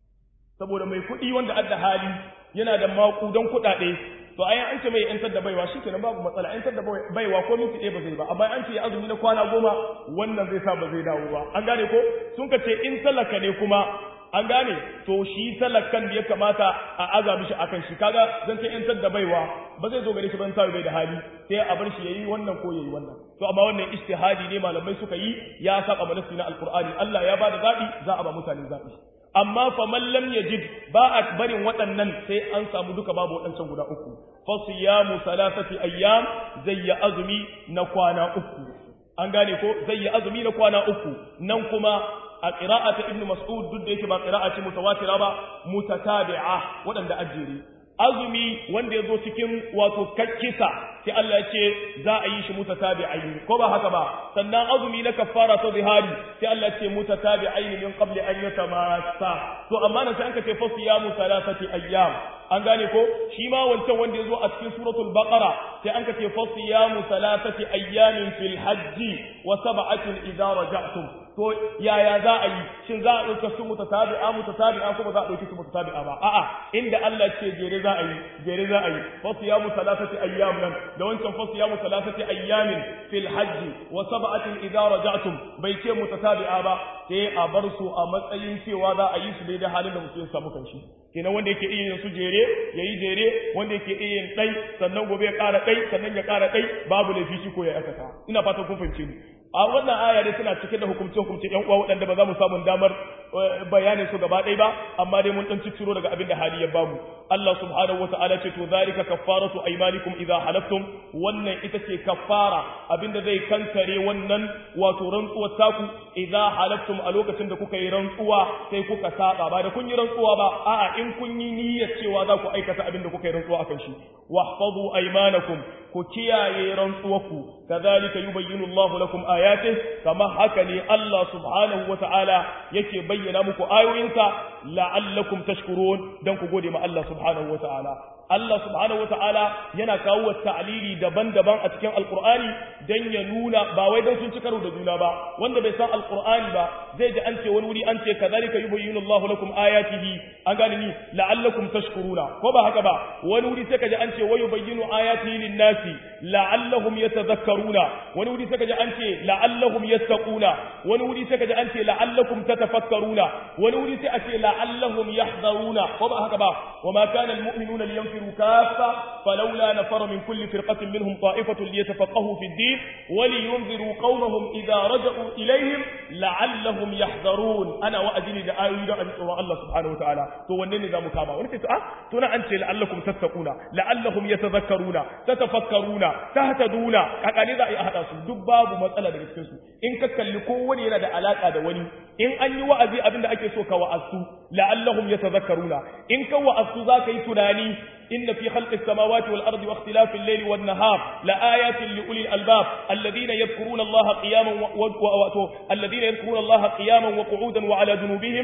saboda mai kuɗi wanda adda hali yana da maƙudan kuɗaɗe to ayan an ce mai yantar da baiwa shikenan babu matsala yantar da baiwa ko minti ɗaya ba zai ba amma an ce ya azumi na kwana goma wannan zai sa ba zai dawo ba an gane ko sun ka ce in talaka ne kuma an gane to shi talakan da ya kamata a aza mishi akan shi kaga zan ce yantar da baiwa ba zai zo gare shi ban sabu bai da hali sai a bar shi yayi wannan ko yayi wannan to amma wannan ijtihadi ne malamai suka yi ya saba manasi na alqur'ani Allah ya bada zabi za a ba mutane zabi amma fa man lam yajid ba a barin waɗannan sai an samu duka babu waɗancan guda uku fa siyamu salasati ayyam zai ya azumi na kwana uku an gane ko zai ya azumi na kwana uku nan kuma a qira'a ta ibnu mas'ud duk da yake ba qira'a ce mutawatira ba mutatabi'a waɗanda ajiri azumi wanda ya zo cikin wato kakkisa sai Allah ya ce za a yi shi mutatabi'ain ko ba haka ba sannan azumi na kaffara ta zihari sai Allah ya ce mutatabi'ain min qabli an yatamassa to amma nan sai an ka ce fasiyamu salasati ayyam an gane ko shi ma wancan wanda ya zo a cikin suratul baqara sai an ka ce fasiyamu salasati ayyamin fil hajji wa sab'atin idza raja'tum to yaya za a yi shin za a ɗauka su mutatabi'a mutatabi'a ko ba za a ɗauki su mutatabi'a ba a'a inda Allah ce jere za a yi jere za a yi fasiyamu salasati ayyam nan da wancan fasiyamu salasati ayyamin fil hajji wa sab'atin idza raja'tum bai ce mutatabi'a ba sai a bar su a matsayin cewa za a yi su daidai halin da mutum ya samu kanshi kenan wanda yake iya yin su jere yayi jere wanda yake iya yin dai sannan gobe ya ƙara dai sannan ya ƙara dai babu laifi shi ko ya aikata ina fatan kun fahimce ni a wannan aya dai suna cike da hukumce-hukumce ‘yan uwa waɗanda ba za mu samu damar bayanin su gaba ɗaya ba amma dai mun ɗan cicciro daga abin da hali ya bamu Allah subhanahu wa ta'ala ce to zalika kaffaratu aymanikum idza halaftum wannan ita ce kaffara abin da zai kankare wannan wato rantsuwar taku idza halaftum a lokacin da kuka yi rantsuwa sai kuka saba ba da kun yi rantsuwa ba a'a in kun yi niyyar cewa za ku aikata abin da kuka yi rantsuwa akan shi wahfazu aymanakum ku kiyaye rantsuwarku kadhalika yubayyinu Allahu lakum ayatih kama haka ne Allah subhanahu wata'ala yake bayyana muku ayoyinsa la'allakum tashkurun dan ku gode ma Allah subhanahu wata'ala Allah subhanahu wata'ala yana kawo ta'lili daban-daban a cikin alqur'ani dan ya nuna ba wai dan sun ci karo da juna ba wanda bai san alqur'ani ba zai ji an ce wani wuri an ce kadhalika yubayyinu Allahu lakum ayatihi an gane ni la'allakum tashkuruna ko ba haka ba wani wuri sai kaji an ce wa yubayyinu ayatihi lin-nasi la'allahum yatadhakkaruna wani wuri sai kaji an ce la'allahum yattaquna wani wuri sai kaji an ce la'allakum tatafakkaruna wani wuri sai a ce la'allahum yahdharuna ko ba haka ba wama kana almu'minuna liyanfiru kaffa falawla nafara min kulli firqatin minhum ta'ifatun liyatafaqahu fi ad-din wa liyunziru qaumahum idha raja'u ilayhim la'allahum yahdharun ana wa'azini da ayoyi da tsoron Allah subhanahu wa ta'ala to wanne ne zamu kama wani sai ah to na an ce la'allakum tattaquna la'allahum yatadhakkaruna tatafakkaruna tahtaduna kakane za a yi a hada su duk babu matsala daga cikin su in ka kalli kowane yana da alaka da wani in an yi wa'azi abinda ake so ka wa'azu la'allahum yatadhakkaruna in ka wa'azu za ka yi tunani إن في خلق السماوات والأرض واختلاف الليل والنهار لآيات لأولي الألباب الذين يذكرون الله قياما و... و... الذين يذكرون الله قياما وقعودا وعلى جنوبهم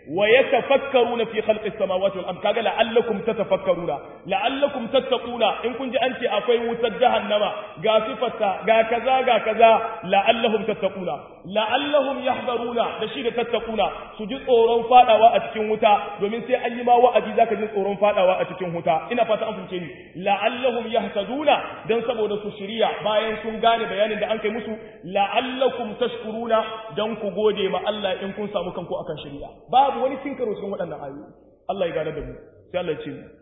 ويتفكرون في خلق السماوات والأرض كذا لعلكم تتفكرون لعلكم تتقون إن كنت أنت أفي وتجهنم غاسفة غا كذا غا كذا لعلهم تتقون لعلهم يحذرون دشي تتقون سجد tsoron fadawa a cikin wuta domin sai an yi ma wa'azi zaka ji tsoron fadawa a cikin wuta ina fata an fince ni la'allahum yahtaduna dan saboda su shiriya bayan sun gane bayanin da an kai musu la'allakum tashkuruna dan ku gode ma Allah in kun samu kanku akan shiriya babu wani cin karo cikin waɗannan ayoyi Allah ya gane da mu sai Allah ya ce mu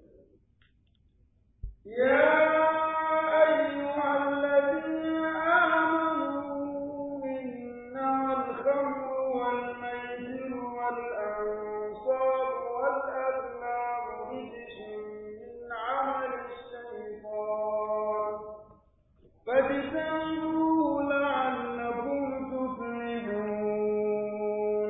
ya ayyuhal ladina amanu innamal khamru wal maisiru wal ansab wal azlam rijsun min amali shaytan fajtanibuhu la'allakum tuflihun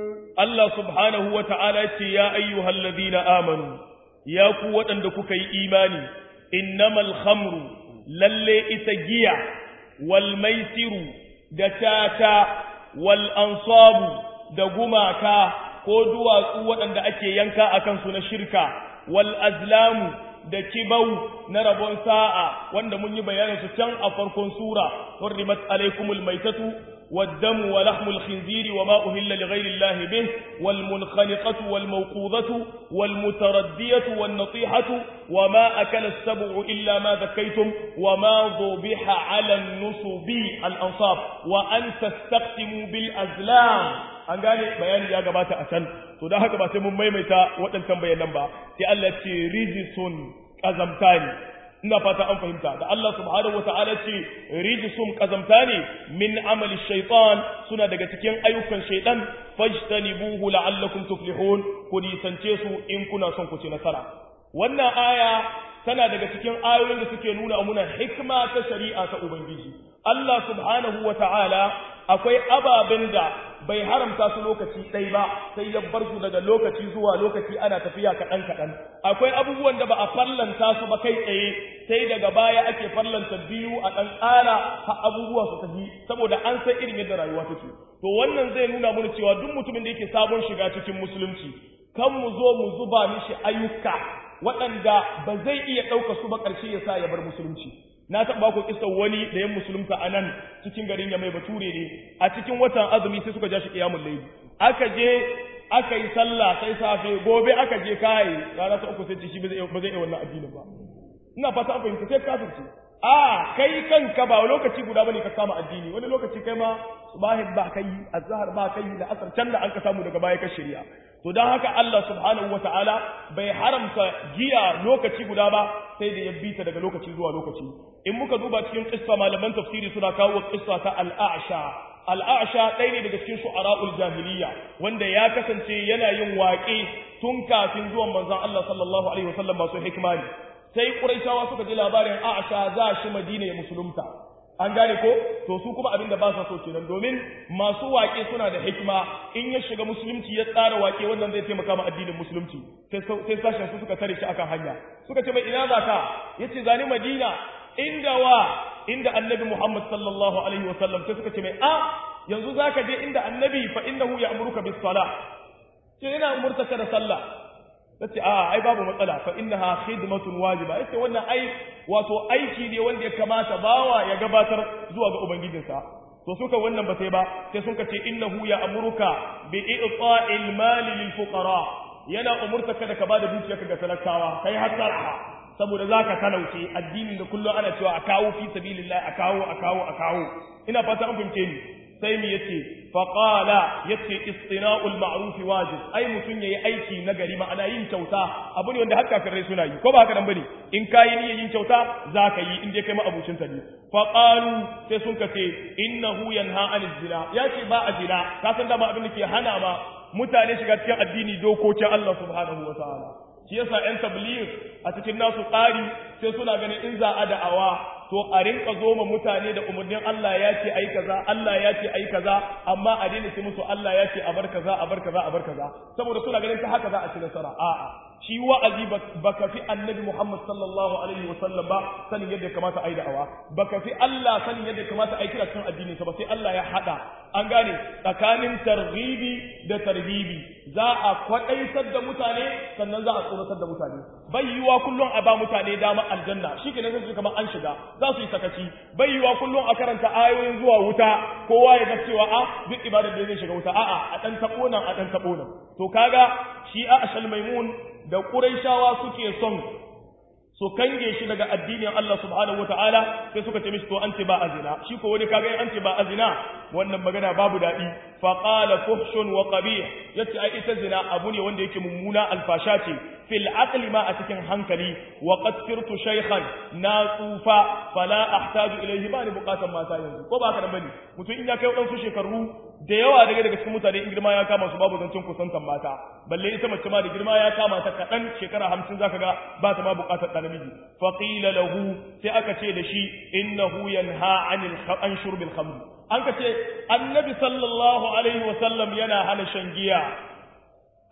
Allah subhanahu wa ta'ala ce ya ayyuhal ladina amanu ya ku waɗanda kuka yi imani innamal khamru lalle ita giya wal maisiru da tata wal ansabu da gumaka ko duwatsu waɗanda ake yanka a kansu na shirka wal azlamu da kibau na rabon sa'a wanda mun yi bayanin su can a farkon sura hurrimat alaikumul maitatu والدم ولحم الخنزير وما أهل لغير الله به والمنخنقة والموقوذة والمتردية والنطيحة وما أكل السبع إلا ما ذكيتم وما ذبح على النصب الأنصاب وأن تستقسموا بالأزلام an gane bayani ya gabata a can to don haka ba sai mun maimaita waɗancan bayanan ba sai Allah ce rijisun ƙazamta ne ina fata an fahimta da Allah subhanahu wataala ce rijsum kazamta ne min amali shaytan suna daga cikin ayyukan shaytan fajtanibuhu la'allakum tuflihun ku nisance su in kuna son ku ci nasara wannan aya tana daga cikin ayoyin da suke nuna muna hikma ta shari'a ta ubangiji Allah subhanahu wataala akwai ababen da bai haramta su lokaci ɗai ba sai ya bar su daga lokaci zuwa lokaci ana tafiya kaɗan kaɗan akwai abubuwan da ba a fallanta su ba kai tsaye sai daga baya ake fallanta biyu a ɗan ƙara har abubuwa su tafi saboda an san irin yadda rayuwa take to wannan zai nuna mana cewa duk mutumin da yake sabon shiga cikin musulunci kan mu zo mu zuba mishi ayyuka waɗanda ba zai iya ɗauka su ba ƙarshe ya sa ya bar musulunci na taɓa ku kisan wani da yan musulunta a nan cikin garin ya mai bature ne a cikin watan azumi sai suka ja shi ƙiyamun laifi aka je aka yi sallah sai safe gobe aka je kai rana ta uku sai ce shi ba zai iya wannan addinin ba ina fata an fahimta sai kafirce a kai kanka ba lokaci guda bane ka kama addini wani lokaci kai ma subahin ba kai azhar ba kai da asar can da an ka samu daga baya ka shirya to dan haka Allah subhanahu wataala bai haramta giya lokaci guda ba sai da ya bita daga lokaci zuwa lokaci in muka duba cikin kissa malaman tafsiri suna kawo kissa ta al-a'sha al-a'sha ɗaya ne daga cikin shu'ara'ul jahiliya wanda ya kasance yana yin waƙe tun kafin zuwan manzon Allah sallallahu alaihi wasallam masu hikima ne sai Quraishawa suka ji labarin Aisha za shi Madina ya musulunta an gane ko to su kuma abin da ba sa so kenan domin masu waƙe suna da hikima in ya shiga musulunci ya tsara waƙe wannan zai taimaka ma addinin musulunci sai sashen su suka tare shi akan hanya suka ce mai ina za ka yace zani Madina inda wa inda annabi Muhammad sallallahu alaihi wasallam sai suka ce mai a yanzu zaka je inda annabi fa innahu ya'muruka bis salah ce ina umurtaka da sallah tace a ai babu matsala fa innaha khidmatun wajiba yace wannan ai wato aiki ne wanda ya kamata bawa ya gabatar zuwa ga ubangijinsa to suka wannan ba sai ba sai sun ce innahu ya amuruka bi i'ta'il mali lil fuqara yana umurta kada ka bada dukiyarka ga talakawa kai hasara saboda zaka talauce addinin da kullum ana cewa a kawo fi sabilillah a kawo a kawo a kawo ina fata an fahimce ni sai mu yace faqala yace istina'ul ma'ruf wajib ai mutun yayi aiki na gari ma'ana yin kyauta abu ne wanda hakka kafirai suna yi ko ba haka nan bane in kai niyyar yin kyauta zaka yi in dai kai ma abucin ta ne faqalu sai sun kace innahu yanha anil zina yace ba a zina ka san da ba abin da ke hana ma mutane shiga cikin addini dokokin Allah subhanahu wataala shi yasa yan tabligh a cikin nasu tsari sai suna ganin in za a da'awa to a rinka zo ma mutane da umarnin Allah ya ce ai kaza Allah ya ce ai kaza amma a daina ce musu Allah ya ce a bar kaza a bar kaza a bar kaza saboda suna ganin ta haka za a ci nasara a'a shi wa'azi baka fi annabi Muhammad sallallahu alaihi wasallam ba sanin yadda kamata ai da'awa baka fi Allah sanin yadda kamata ai kira cikin addinin sa ba sai Allah ya hada an gane tsakanin targhibi da tarhibi za a kwadaitar da mutane sannan za a tsoratar da mutane bai yiwa kullum a ba mutane dama aljanna shi ke nan kamar an shiga za su yi sakaci bai yiwa kullum a karanta ayoyin zuwa wuta kowa ya ga cewa a duk ibadar da zai shiga wuta a'a a dan tabo nan a dan tabo nan to kaga shi a ashal maimun da quraishawa suke son su kange shi daga addinin Allah subhanahu wataala sai suka ce mishi to an ce ba azina shi ko wani kaga an ce ba azina wannan magana babu dadi fa qala fuhshun wa qabih yace ai ita zina abu ne wanda yake mummuna alfasha ce fil aqli ma a cikin hankali wa qad sirtu shaykhan na tsufa fala ahtaju ilayhi ba ni bukatan mata yanzu ko ba haka da bane mutum in ya kai wadansu shekaru da yawa daga daga cikin mutane in girma ya kama su babu zancen kusantan mata balle ita mace ma da girma ya kama ta kaɗan shekara hamsin zaka ga ba ta ma bukatar ɗan namiji fa qila lahu sai aka ce da shi innahu yanha anil an shurbil khamr an ka ce annabi sallallahu alaihi wa sallam yana hana shan giya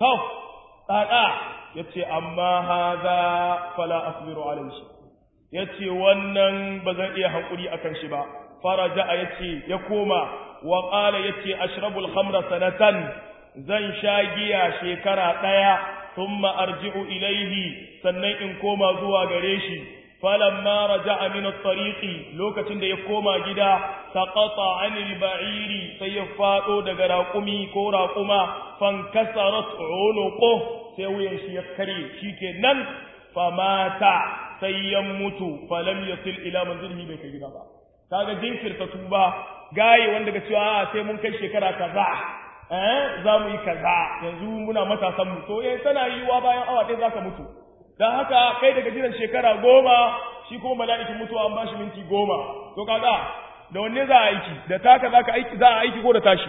to tsada yace amma hadha fala asbiru alayhi yace wannan bazan iya hankuri akan shi ba faraja yace ya koma wa qala yace ashrabul khamra sanatan zan sha giya shekara daya thumma arji'u ilayhi sannan in koma zuwa gare shi falamma raja'a min at-tariqi lokacin da ya koma gida saqata 'anil ba'iri sai ya fado daga raqumi ko raquma fankasarat 'unuqu sai wuyan shi ya kare shikenan famata sai ya mutu falam yasil ila manzilihi bai kai gida ba kaga jinkirta tuba gaye wanda ga cewa sai mun kai shekara kaza eh za mu yi kaza yanzu muna matasan mu to eh tana yiwa bayan awa ɗaya zaka mutu dan haka kai daga jiran shekara goma shi kuma mala'ikin mutuwa an bashi minti goma to kaga da wanne za a aiki da taka zaka aiki za a aiki ko da tashi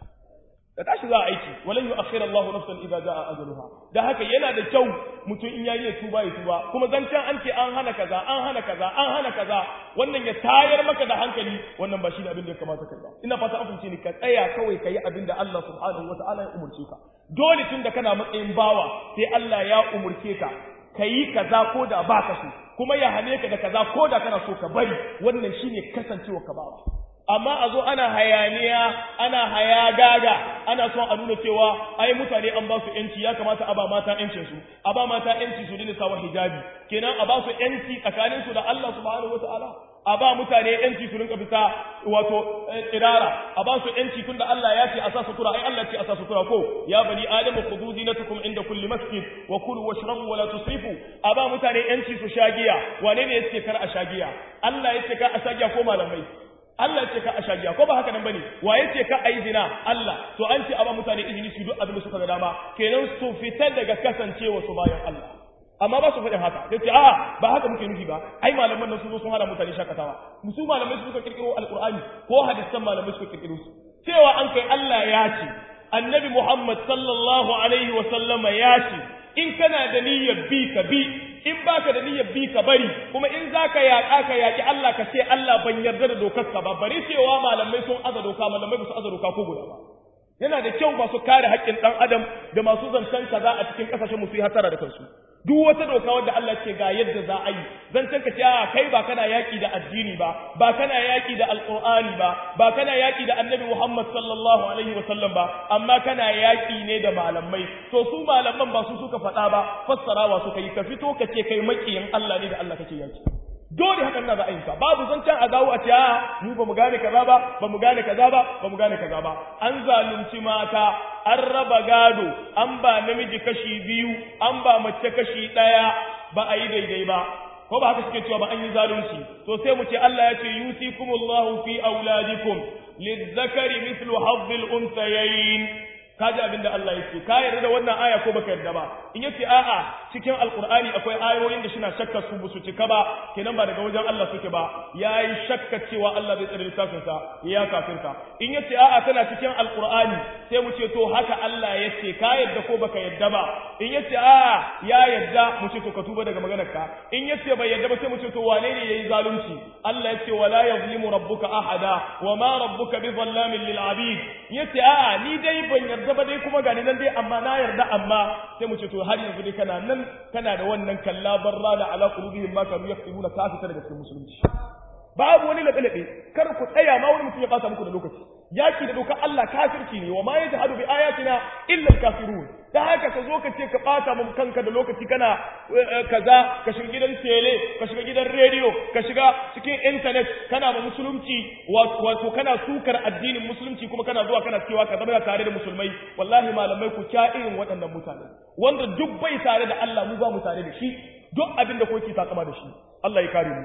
da tashi za a aiki walan yu'akhkhir Allah nafsan idza jaa ajaluha da haka yana da kyau mutum in yayi ya tuba ya tuba kuma zancen an ce an hana kaza an hana kaza an hana kaza wannan ya tayar maka da hankali wannan ba shi ne abin da ya kamata kai ba ina fata an ni ka tsaya kawai ka yi abin da Allah subhanahu wataala ya umurce ka dole tun da kana matsayin bawa sai Allah ya umurce ka ka yi kaza ko da ba ka so kuma ya hane ka da kaza ko da kana so ka bari wannan shine kasancewa ka bawa amma a zo ana hayaniya ana hayagaga ana son a nuna cewa ai mutane an ba su yanci ya kamata a ba mata yancin su a ba mata yanci su dina sawa hijabi kenan a ba su yanci tsakanin su da Allah subhanahu wataala a ba mutane yanci su rinka fita wato tsirara a ba su yanci tunda Allah ya ce a sa sutura ai Allah ce a sa sutura ko ya bani adamu khudhu zinatakum inda kulli masjid wa kulu washrabu wa la tusrifu a ba mutane yanci su shagiya wane ne yace kar a shagiya Allah yace kar a shagiya ko malamai Allah ce ka a shagiya ko ba haka nan bane wa yace ka ayi zina Allah to an ce a ba mutane izini su duk abin da suka ga dama kenan su fita daga kasancewa su bayan Allah amma ba su faɗin haka sai ce a'a ba haka muke nufi ba ai malaman nan sun zo sun hana mutane shakatawa musu malamai su suka kirkiro alqur'ani ko hadisan malamai suka kirkiro su cewa an kai Allah ya ce annabi Muhammad sallallahu alaihi wa sallama ya ce in kana da niyyar bi ka bi in baka da niyyar bi ka bari kuma in zaka yaƙa ka yaƙi Allah ka ce Allah ban yarda da dokar ka ba bari cewa malamai sun aza doka malamai ba su aza doka ko guda ba yana da kyau masu kare haƙƙin ɗan adam da masu zancen kaza a cikin ƙasashen musu yi hasara da kansu duk wata doka wadda Allah ce ga yadda za a yi zancen ka ce a kai ba kana yaƙi da addini ba ba kana yaƙi da alƙur'ani ba ba kana yaƙi da annabi Muhammad sallallahu alaihi wa sallam ba amma kana yaƙi ne da malamai to su malaman ba su suka faɗa ba fassarawa suka yi ka fito ka ce kai maƙiyin Allah ne da Allah kake yaƙi dole hakan na ra'ayinka babu zancen a dawo a ce a mu ba mu gane kaza ba ba mu gane kaza ba ba mu gane kaza ba an zalunci mata an raba gado an ba namiji kashi biyu an ba mace kashi ɗaya ba a yi daidai ba ko ba haka suke cewa ba an yi zalunci to sai mu ce Allah ya ce yusikumullahu fi auladikum lizzakari mithlu hazzil unsayayn kaji abin da Allah yake ka yarda da wannan aya ko baka yarda ba in yace a'a cikin alqur'ani akwai ayoyin da suna shakka su busu cika ba kenan ba daga wajen Allah suke ba yayi shakka cewa Allah zai tsare littafin sa ya kafirta in yace a'a tana cikin alqur'ani sai mu ce to haka Allah yace ka yarda ko baka yarda ba in yace a'a ya yarda mu ce to ka tuba daga maganar ka in yace bai yarda ba sai mu ce to wane ne yayi zalunci Allah yace wala yazlimu rabbuka ahada wa ma rabbuka bizallamin lil abid yace a'a ni dai ban yarda yarda ba dai kuma gani nan dai amma na yarda amma sai mu ce to har yanzu dai kana nan kana da wannan kalla barra da ala qulubihim ma kanu yaktubuna ka fita daga cikin musulunci babu wani labe kar ku tsaya ma wani mutum ya bata muku da lokaci yaki da dokar Allah kafirci ne wa ma yajhadu bi ayatina illa al-kafirun da haka ka zo ka ce ka bata mu kanka da lokaci kana kaza ka shiga gidan tele ka shiga gidan rediyo ka shiga cikin internet kana ma musulunci wato kana sukar addinin musulunci kuma kana zuwa kana cewa ka zama tare da musulmai wallahi malamai ku kya irin waɗannan mutane wanda duk bai tare da Allah mu ba mu tare da shi duk abin da kuke takama da shi Allah ya kare mu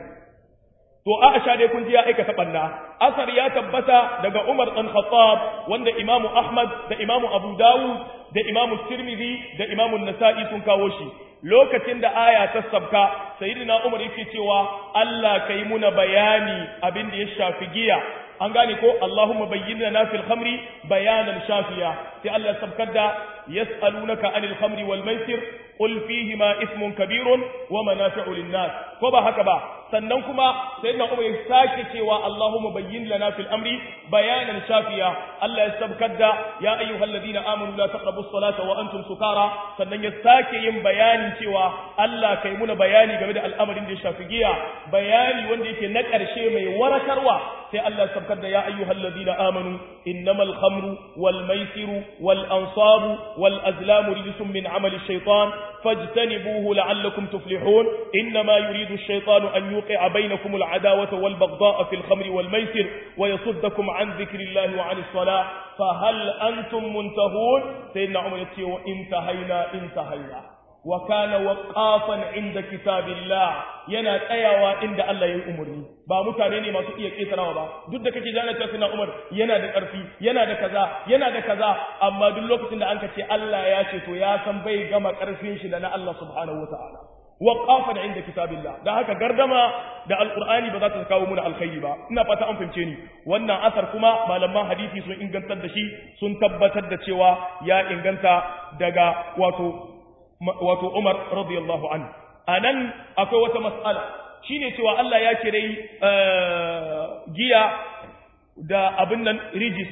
to Aisha dai kun ji ya aikata banna asar ya tabbata daga Umar dan Khattab wanda Imam Ahmad da Imam Abu Dawud da Imam Tirmidhi da Imam Nasa'i sun kawo shi lokacin da aya ta sabka sayyidina Umar yake cewa Allah kai muna bayani abin da ya shafi giya an gane ko Allahumma bayyana na fil khamri bayanan shafiya sai Allah sabkar da yas'alunaka anil khamri wal maisir qul fihi ma ismun kabirun wa manafi'u lin nas ko ba haka ba sannan kuma sayyidina Umar ya sake cewa Allahumma bayyin lana fil amri bayanan shafiya Allah ya sabkar da ya ayyuhalladhina amanu la taqrabu as-salata wa antum sukara sannan ya sake yin bayanin cewa Allah kai muna bayani game da al'amarin da ya shafi giya bayani wanda yake na ƙarshe mai warakarwa sai Allah ya sabkar da ya ayyuhalladhina amanu innamal khamru wal maisiru wal ansabu wal azlamu rijsun min amali ash-shaytan fajtanibuhu la'allakum tuflihun innama yuridu ash-shaytanu an yuqi'a bainakum al-adawata wal baghdha'a fil khamri wal maisir wa yasuddakum an dhikrillahi wa 'anis salah fa hal antum muntahun sayyidina umar yace wa intahaina intahaina wa kana waqafan inda kitabillah yana tsayawa inda Allah ya yi umarni ba mutane ne masu iya ketarawa ba duk da kake jana cewa suna Umar yana da ƙarfi yana da kaza yana da kaza amma duk lokacin da anka ce Allah ya ce to ya san bai gama ƙarfin shi da na Allah subhanahu wataala waqafan inda kitabillah da haka gardama da alqur'ani ba za ta kawo muna alkhairi ba ina fata an fahimce ni wannan asar kuma malaman hadisi sun ingantar da shi sun tabbatar da cewa ya inganta daga wato wato Umar radiyallahu anhu anan akwai wata mas'ala shine cewa Allah ya kire giya da abin nan rijis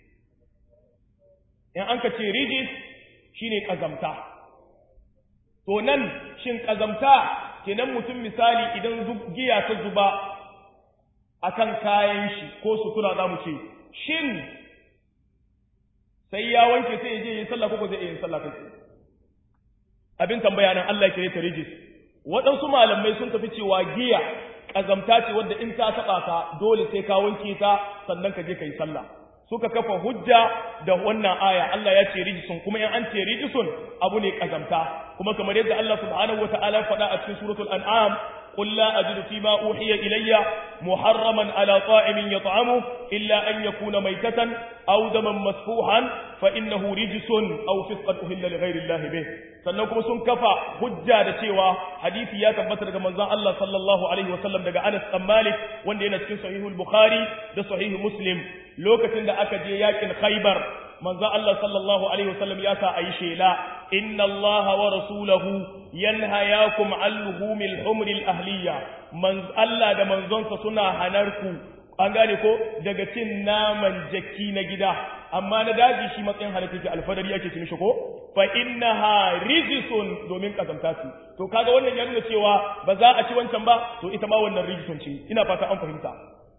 in an ka ce rijis shine kazamta to nan shin kazamta kenan mutum misali idan giya ta zuba akan kayan shi ko sutura za mu ce shin sai ya wanke sai ya je yin sallah ko zai yin sallah kai abin tambaya nan Allah ya kire ta rijis waɗansu malamai sun tafi cewa giya ƙazamta ce wadda in ta taɓa ka dole sai ka wanke ta sannan ka je ka yi sallah suka kafa hujja da wannan aya Allah ya ce rijisun kuma in an ce rijisun abu ne ƙazamta kuma kamar yadda Allah subhanahu wataala faɗa a cikin suratul an'am قل لا أجد فيما أوحي إلي محرما على طائم يطعمه إلا أن يكون ميتة أو دما مسفوحا فإنه رجس أو فسقا أهل لغير الله به sannan kuma sun kafa hujja da cewa hadisi ya tabbata daga manzon Allah sallallahu alaihi wasallam daga Anas bin Malik wanda yana cikin sahihul Bukhari da sahihu Muslim lokacin da aka je yakin Khaibar manzon Allah sallallahu alaihi wasallam ya sa ayi shela inna Allah wa rasulahu yanhayakum an luhumil humril ahliya man Allah da manzonsa suna hanarku an gane ko daga cin naman jaki na gida amma na daji shi matsayin halitta ke alfadari ake cin shi ko fa innaha rijsun domin kazamta su to kaga wannan ya nuna cewa ba za a ci wancan ba to ita ma wannan rijsun ce ina fata an fahimta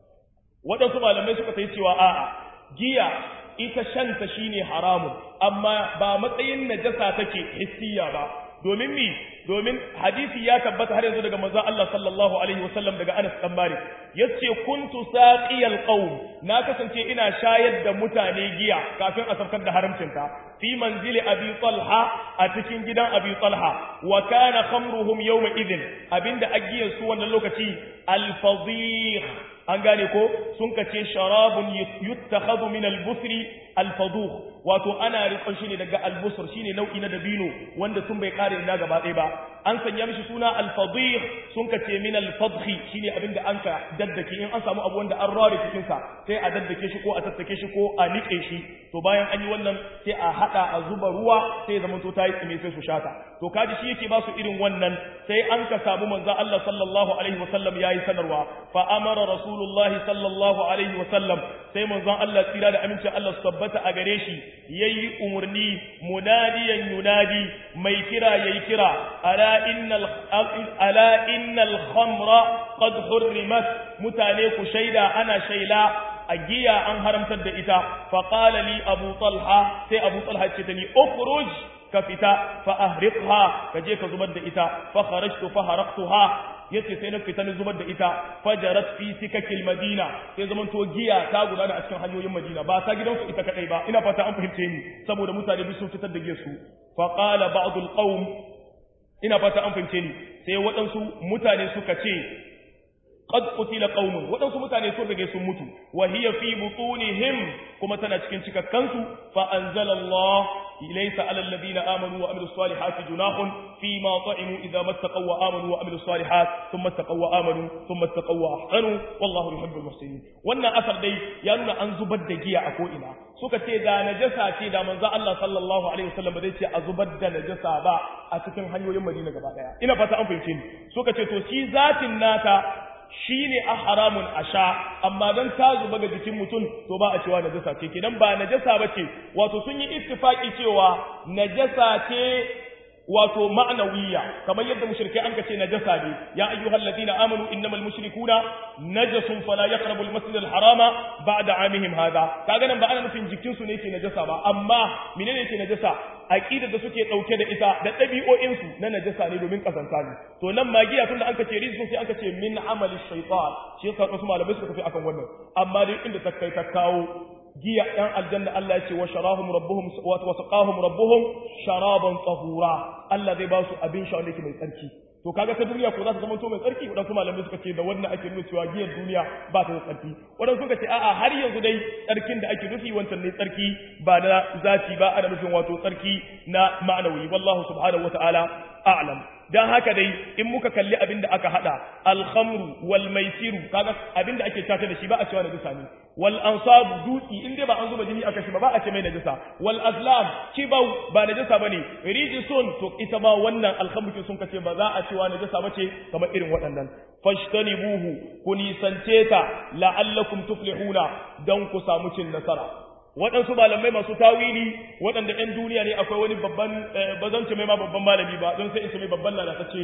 waɗansu malamai suka sai cewa a'a giya ita shanta shine haramun amma ba matsayin najasa take hissiya ba domin mi domin hadisi ya tabbata har yanzu daga manzon Allah sallallahu alaihi wasallam daga Anas dan Malik yace kuntu saqiyal qaum na kasance ina shayar da mutane giya kafin a saukar da haramcinta fi manzili abi talha a cikin gidan abi talha wa kana khamruhum yawma idhin abinda agiyar su wannan lokaci al fadih an gane ko sun kace sharabun yuttakhadhu min al busri al fadukh wato ana rikon shi ne daga al busr shine nau'i na dabino wanda sun bai kare ina gaba ɗaya ba an sanya mishi suna al fadih sun kace min al fadhi shine abinda an ka daddake in an samu abu wanda an rare cikin sa sai a daddake shi ko a tattake shi ko a nike shi to bayan an yi wannan sai a hada a zuba ruwa sai ya zama to tayi tsime sai su shata to kaji shi yake ba su irin wannan sai an ka samu manzo Allah sallallahu alaihi wasallam yayi sanarwa fa amara rasulullahi sallallahu alaihi wasallam sai manzon Allah tsira da aminci Allah su tabbata a gare shi yayi umurni munadiyan yunadi mai kira yayi kira ala innal ala innal khamra qad hurrimat mutane ku shaida ana shaila a giya an haramtar da ita fa qala li abu talha sai abu talha ce ta ni ukhruj ka fita fa ahriqha ka je ka zubar da ita fa kharajtu fa haraqtuha yace sai na fita na zubar da ita fajarat fi sikakil madina sai zaman to giya ta gudana a cikin hanyoyin madina ba ta gidansu ita kadai ba ina fata an fahimce ni saboda mutane duk sun fitar da giyar su fa qala ba'd al qawm ina fata an fahimce ni sai waɗansu mutane suka ce qad qutila qaumun wadansu mutane sun rage sun mutu wa hiya fi butunihim kuma tana cikin cikakkansu fa anzalallah laysa alal ladina amanu wa amilus salihati junahun fi ma ta'imu idza mattaqaw wa amanu wa amilus salihat thumma taqaw wa amanu thumma taqaw wa ahsanu wallahu yuhibbul muhsinin wannan asar dai ya nuna an zubar da giya a ko ina suka ce da najasa ce da manzo Allah sallallahu alaihi wasallam ba zai ce a zubar da najasa ba a cikin hanyoyin Madina gaba daya ina fata an fahimce ni suka ce to shi zatin nata shi ne a haramun a sha amma don ta zuba ga jikin mutum to ba a cewa najasa ce kenan ba najasa ba ce wato sun yi ittifaki cewa najasa ce wato ma'anawiya kamar yadda mushrikai an kace najasa ne ya ayyuhal ladina amanu innamal mushrikuna najasun fala yaqrabu al-masjid al-harama ba'da amihim hada kaga nan ba ana nufin jikin su ne ke najasa ba amma menene ke najasa aqidar da suke dauke da ita da dabi'o'in su na najasa ne domin kasanta ne to nan magiya tunda an kace rizqun sai an kace min amali shaytan shi yasa wasu malamai suka tafi akan wannan amma dai inda ta kai ta kawo giya ɗan aljanna Allah ya ce wa sharahum rabbuhum wa saqahum rabbuhum sharaban tahura Allah zai ba su abin sha wanda yake mai tsarki to kaga ta duniya ko za ta zama to mai tsarki wadansu malamai suka ce da wannan ake nuna cewa giyar duniya ba ta da tsarki wadansu suka ce a'a har yanzu dai tsarkin da ake nufi wancan ne tsarki ba na zati ba ana nufin wato tsarki na ma'anawi wallahu subhanahu wataala a'lam dan haka dai in muka kalli abin da aka hada alhamru wal maisiru kaga abin da ake tata da shi ba a cewa najisa ne wal ansabu dutsi in dai ba an zuba jini aka shi ba ba a ce mai najisa wal azlam kibau ba najisa bane rijisun to ita ma wannan alhamru sun kace ba za a cewa najisa bace kamar irin waɗannan fashtanibuhu ku nisance ta la'allakum tuflihuna dan ku samu cin nasara waɗansu malamai masu tawili waɗanda ‘yan duniya ne akwai wani babban ba zan ce mai ma babban malami ba don sai in ce mai babban lalatacce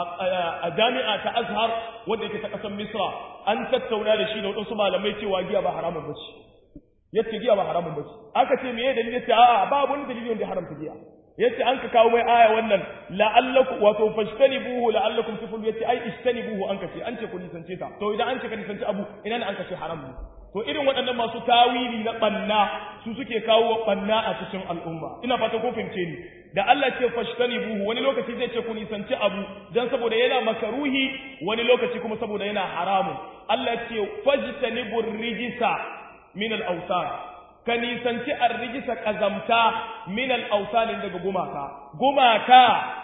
a jami'a ta azhar wadda yake ta ƙasar misra an tattauna da shi da waɗansu malamai cewa giya ba haramun ba ce yace giya ba haramun ba ce aka ce me dalili yace a'a babu wani dalili wanda ya haramta giya yace an ka kawo mai aya wannan la'allaku wato fashtanibuhu la'allakum tuflihun yace ai ishtanibuhu an ka ce an ce ku nisance ta to idan an ce ka nisanci abu ina ne an ka ce haram ne to irin waɗannan masu tawili na ɓanna su suke kawo ɓanna a cikin al'umma ina fata ko fahimce ni da Allah ce fashtani buhu wani lokaci zai ce ku nisanci abu dan saboda yana makaruhi wani lokaci kuma saboda yana haramun Allah ce fajtani rijisa min al-awsan ka nisanci ar-rijisa kazamta min al-awsan daga gumaka gumaka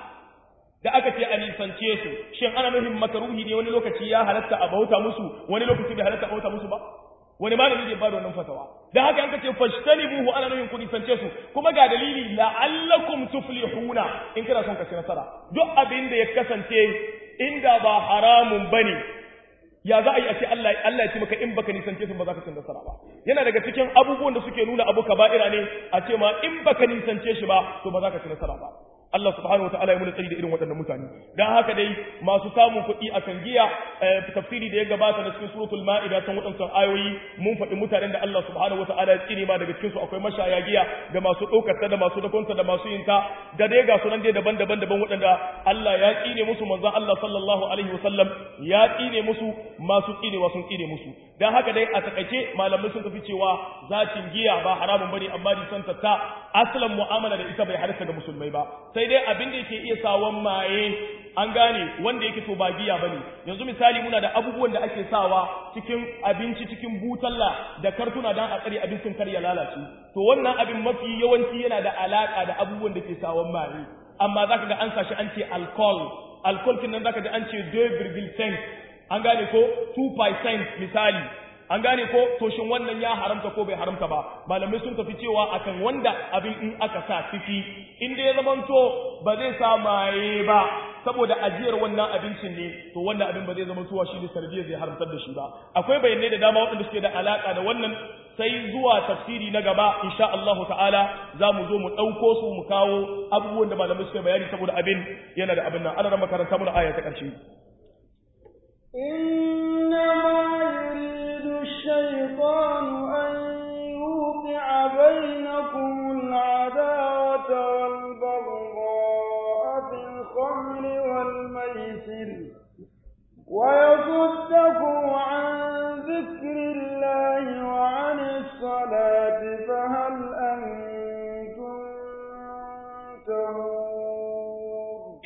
da aka ce a nisance su shin ana nufin makaruhi ne wani lokaci ya halatta a bauta musu wani lokaci bai halatta a bauta musu ba wani malami zai bada wannan fatawa dan haka an kace fashtanibuhu ana nufin ku nisance su kuma ga dalili la'allakum tuflihuna in kana son ka ci nasara duk abin da ya kasance inda ba haramun bane ya za a yi a ce Allah Allah ya ce maka in baka nisance su ba za ka ci nasara ba yana daga cikin abubuwan da suke nuna abu kaba'ira ne a ce ma in baka nisance shi ba to ba za ka ci nasara ba Allah subhanahu wataala ya muna tsari da irin waɗannan mutane dan haka dai masu samun kuɗi a kan giya tafsiri da ya gabata na cikin suratul ma'ida san waɗancan ayoyi mun faɗi mutanen da Allah subhanahu wataala ya tsine ma daga cikin su akwai mashaya giya da masu ɗaukar ta da masu dakonta da masu yin ta da dai ga sunan dai daban-daban daban waɗanda Allah ya tsine musu manzon Allah sallallahu alaihi wasallam ya tsine musu masu tsinewa sun tsine musu dan haka dai a takaice malamai sun tafi cewa zatin giya ba haramun bane amma disanta ta asalin mu'amala da ita bai halarta ga musulmai ba sai dai abin da yake iya sawan maye an gane wanda yake to ba giya bane yanzu misali muna da abubuwan da ake sawa cikin abinci cikin butalla da kartuna dan a tsare abincin kar ya lalace to wannan abin mafi yawanci yana da alaka da abubuwan da ke sawan maye amma zaka ga an sashi an ce alcohol alcohol kin nan zaka ga an ce 2.5 an gane ko 2% misali an gane ko to shin wannan ya haramta ko bai haramta ba malamai sun tafi cewa akan wanda abin in aka sa ciki in dai ya zamanto ba zai sa maye ba saboda ajiyar wannan abincin ne to wannan abin ba zai zama tuwa shi ne sanadiyar zai haramtar da shi ba akwai bayanai da dama waɗanda suke da alaka da wannan sai zuwa tafsiri na gaba insha Allah ta'ala za mu zo mu ɗauko su mu kawo abubuwan da malamai suke bayani saboda abin yana da abin nan ana makaranta mu na aya ta ƙarshe إنما يريد الشيطان أن يوقع بينكم العداوة والبغضاء في الخمر والميسر ويصدكم عن ذكر الله وعن الصلاة فهل أنتم منتهون إنما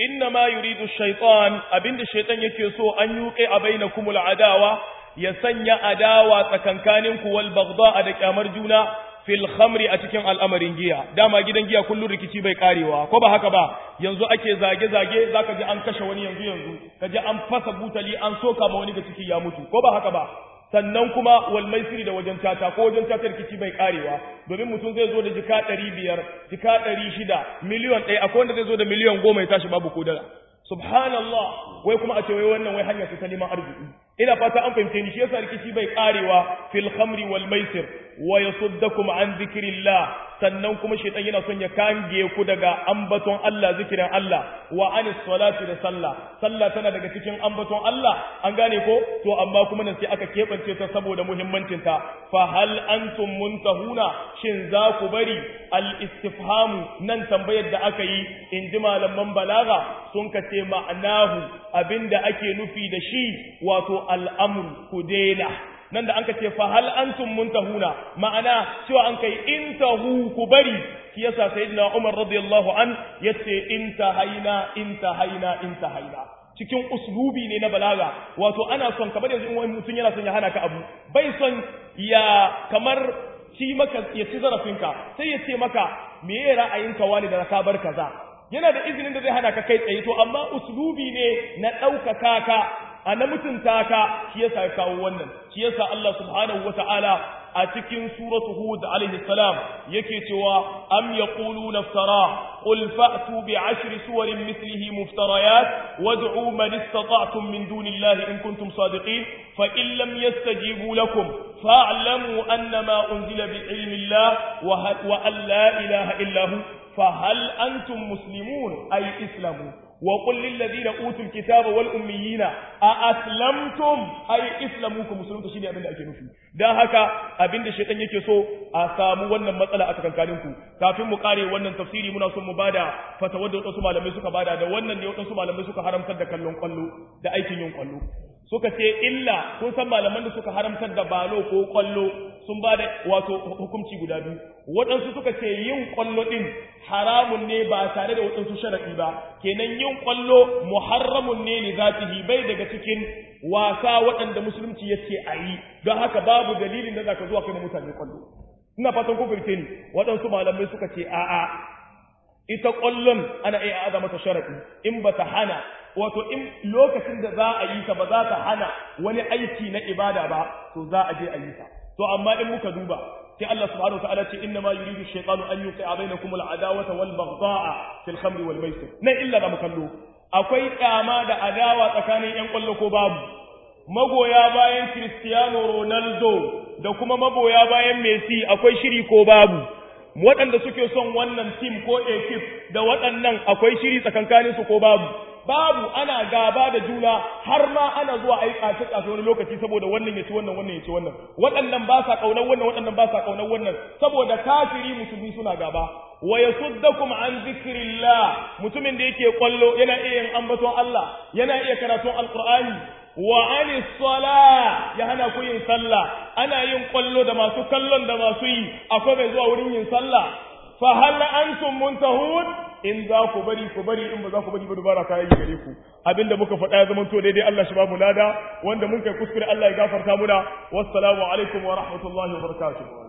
ma yuridu shaytan abinda shaytan yake so an yuqi a bainakumul adawa ya sanya adawa tsakankaninku wal baghdha da kyamar juna fil khamri a cikin al'amarin giya dama gidan giya kullun rikici bai karewa ko ba haka ba yanzu ake zage zage zaka ji an kashe wani yanzu yanzu kaji an fasa butali an soka ma wani ga ciki ya mutu ko ba haka ba sannan kuma wal maisiri da wajen tata ko wajen tata rikici bai karewa domin mutum zai zo da jika ɗari biyar jika ɗari shida miliyon ɗaya akwai wanda zai zo da miliyon goma ya tashi babu kodala subhanallah wai kuma a ce wai wannan wai hanyar su ta neman arziki ina fata an fahimce ni shi yasa rikici bai karewa fil khamri wal maisir wa yasuddakum an zikrillah sannan kuma shaytan yana son ya kange ku daga ambaton Allah zikirin Allah wa anis salati da sallah sallah tana daga cikin ambaton Allah an gane ko to amma kuma nan sai aka kebance ta saboda muhimmancin ta fa hal antum muntahuna shin za ku bari al istifhamu nan tambayar da aka yi in ji malaman balaga sun kace ma'anahu abinda ake nufi da shi wato al'amru ku daina nan da an ka ce fa hal antum muntahuna ma'ana cewa an kai intahu ku bari shi yasa sayyidina Umar radiyallahu an yace intahaina intahaina intahaina cikin uslubi ne na balaga wato ana son kamar yanzu in wani mutum yana son ya hana ka abu bai son ya kamar ci maka ya ci zarafinka sai ya ce maka me ya ra'ayinka wani da ka bar kaza yana da izinin da zai hana ka kai tsaye to amma uslubi ne na ɗaukaka ka a na mutunta ka shi yasa ya kawo wannan shi yasa Allah subhanahu wata'ala a cikin suratu hud alaihi salam yake cewa am yaquluna iftara qul fa'tu bi ashri suwarin mithlihi muftarayat wad'u man istata'tum min dunillahi in kuntum sadiqin fa in lam yastajibu lakum fa'lamu annama unzila bi ilmi Allah wa an la ilaha illa hu fa hal antum muslimun ay islamu وقل للذين اوتوا الكتاب والاميين ااسلمتم اي اسلموكم مسلمون shine abin da ake nufi dan haka abin da shaytan yake so a samu wannan matsala a tsakankanin ku kafin mu kare wannan tafsiri muna son mu bada fatawar da wasu malamai suka bada da wannan ne wasu malamai suka haramtar da kallon kwallo da aikin yin kwallo suka ce illa kun san malaman da suka haramtar da balo ko kwallo sun ba da wato hukunci guda biyu waɗansu suka ce yin kwallo ɗin haramun ne ba tare da waɗansu sharaɗi ba kenan yin kwallo muharramun ne li zatihi bai daga cikin wasa waɗanda musulunci ya ce a yi don haka babu dalilin da zaka zuwa kai mutane kwallo ina fatan kun fahimce ni waɗansu malamai suka ce a'a ita kwallon ana iya aza mata sharaɗi in ba ta hana wato in lokacin da za a yi ta ba za ta hana wani aiki na ibada ba to za a je a yi ta to amma in muka duba sai Allah subhanahu wataala ce inna ma yuridu shaytanu an yuqi'a bainakum al-adawata wal baghdha'a fil khamri wal maisir nan illa da mukallo akwai kyama da adawa tsakanin yan kwallo ko babu magoya bayan Cristiano Ronaldo da kuma magoya bayan Messi akwai shiri ko babu waɗanda suke son wannan team ko ekip da waɗannan akwai shiri tsakankaninsu ko babu babu ana gaba da juna har ma ana zuwa a yi ƙace ƙace wani lokaci saboda wannan ya ci wannan wannan ya ci wannan waɗannan ba sa ƙaunar wannan waɗannan ba sa ƙaunar wannan saboda kafiri musulmi suna gaba wa yasuddakum an zikrillah mutumin da yake kwallo yana iya yin ambaton Allah yana iya karatun alqur'ani wa anis sala ya hana ku yin sallah ana yin kwallo da masu kallon da masu yi akwai mai zuwa wurin yin sallah fa hal antum muntahun in za ku bari ku bari in ba za ku bari ba dubara ta yi gare ku abinda muka faɗa ya zama to daidai Allah shi ba mu lada wanda mun kai kuskure Allah ya gafarta muna wassalamu alaikum wa rahmatullahi wa barakatuh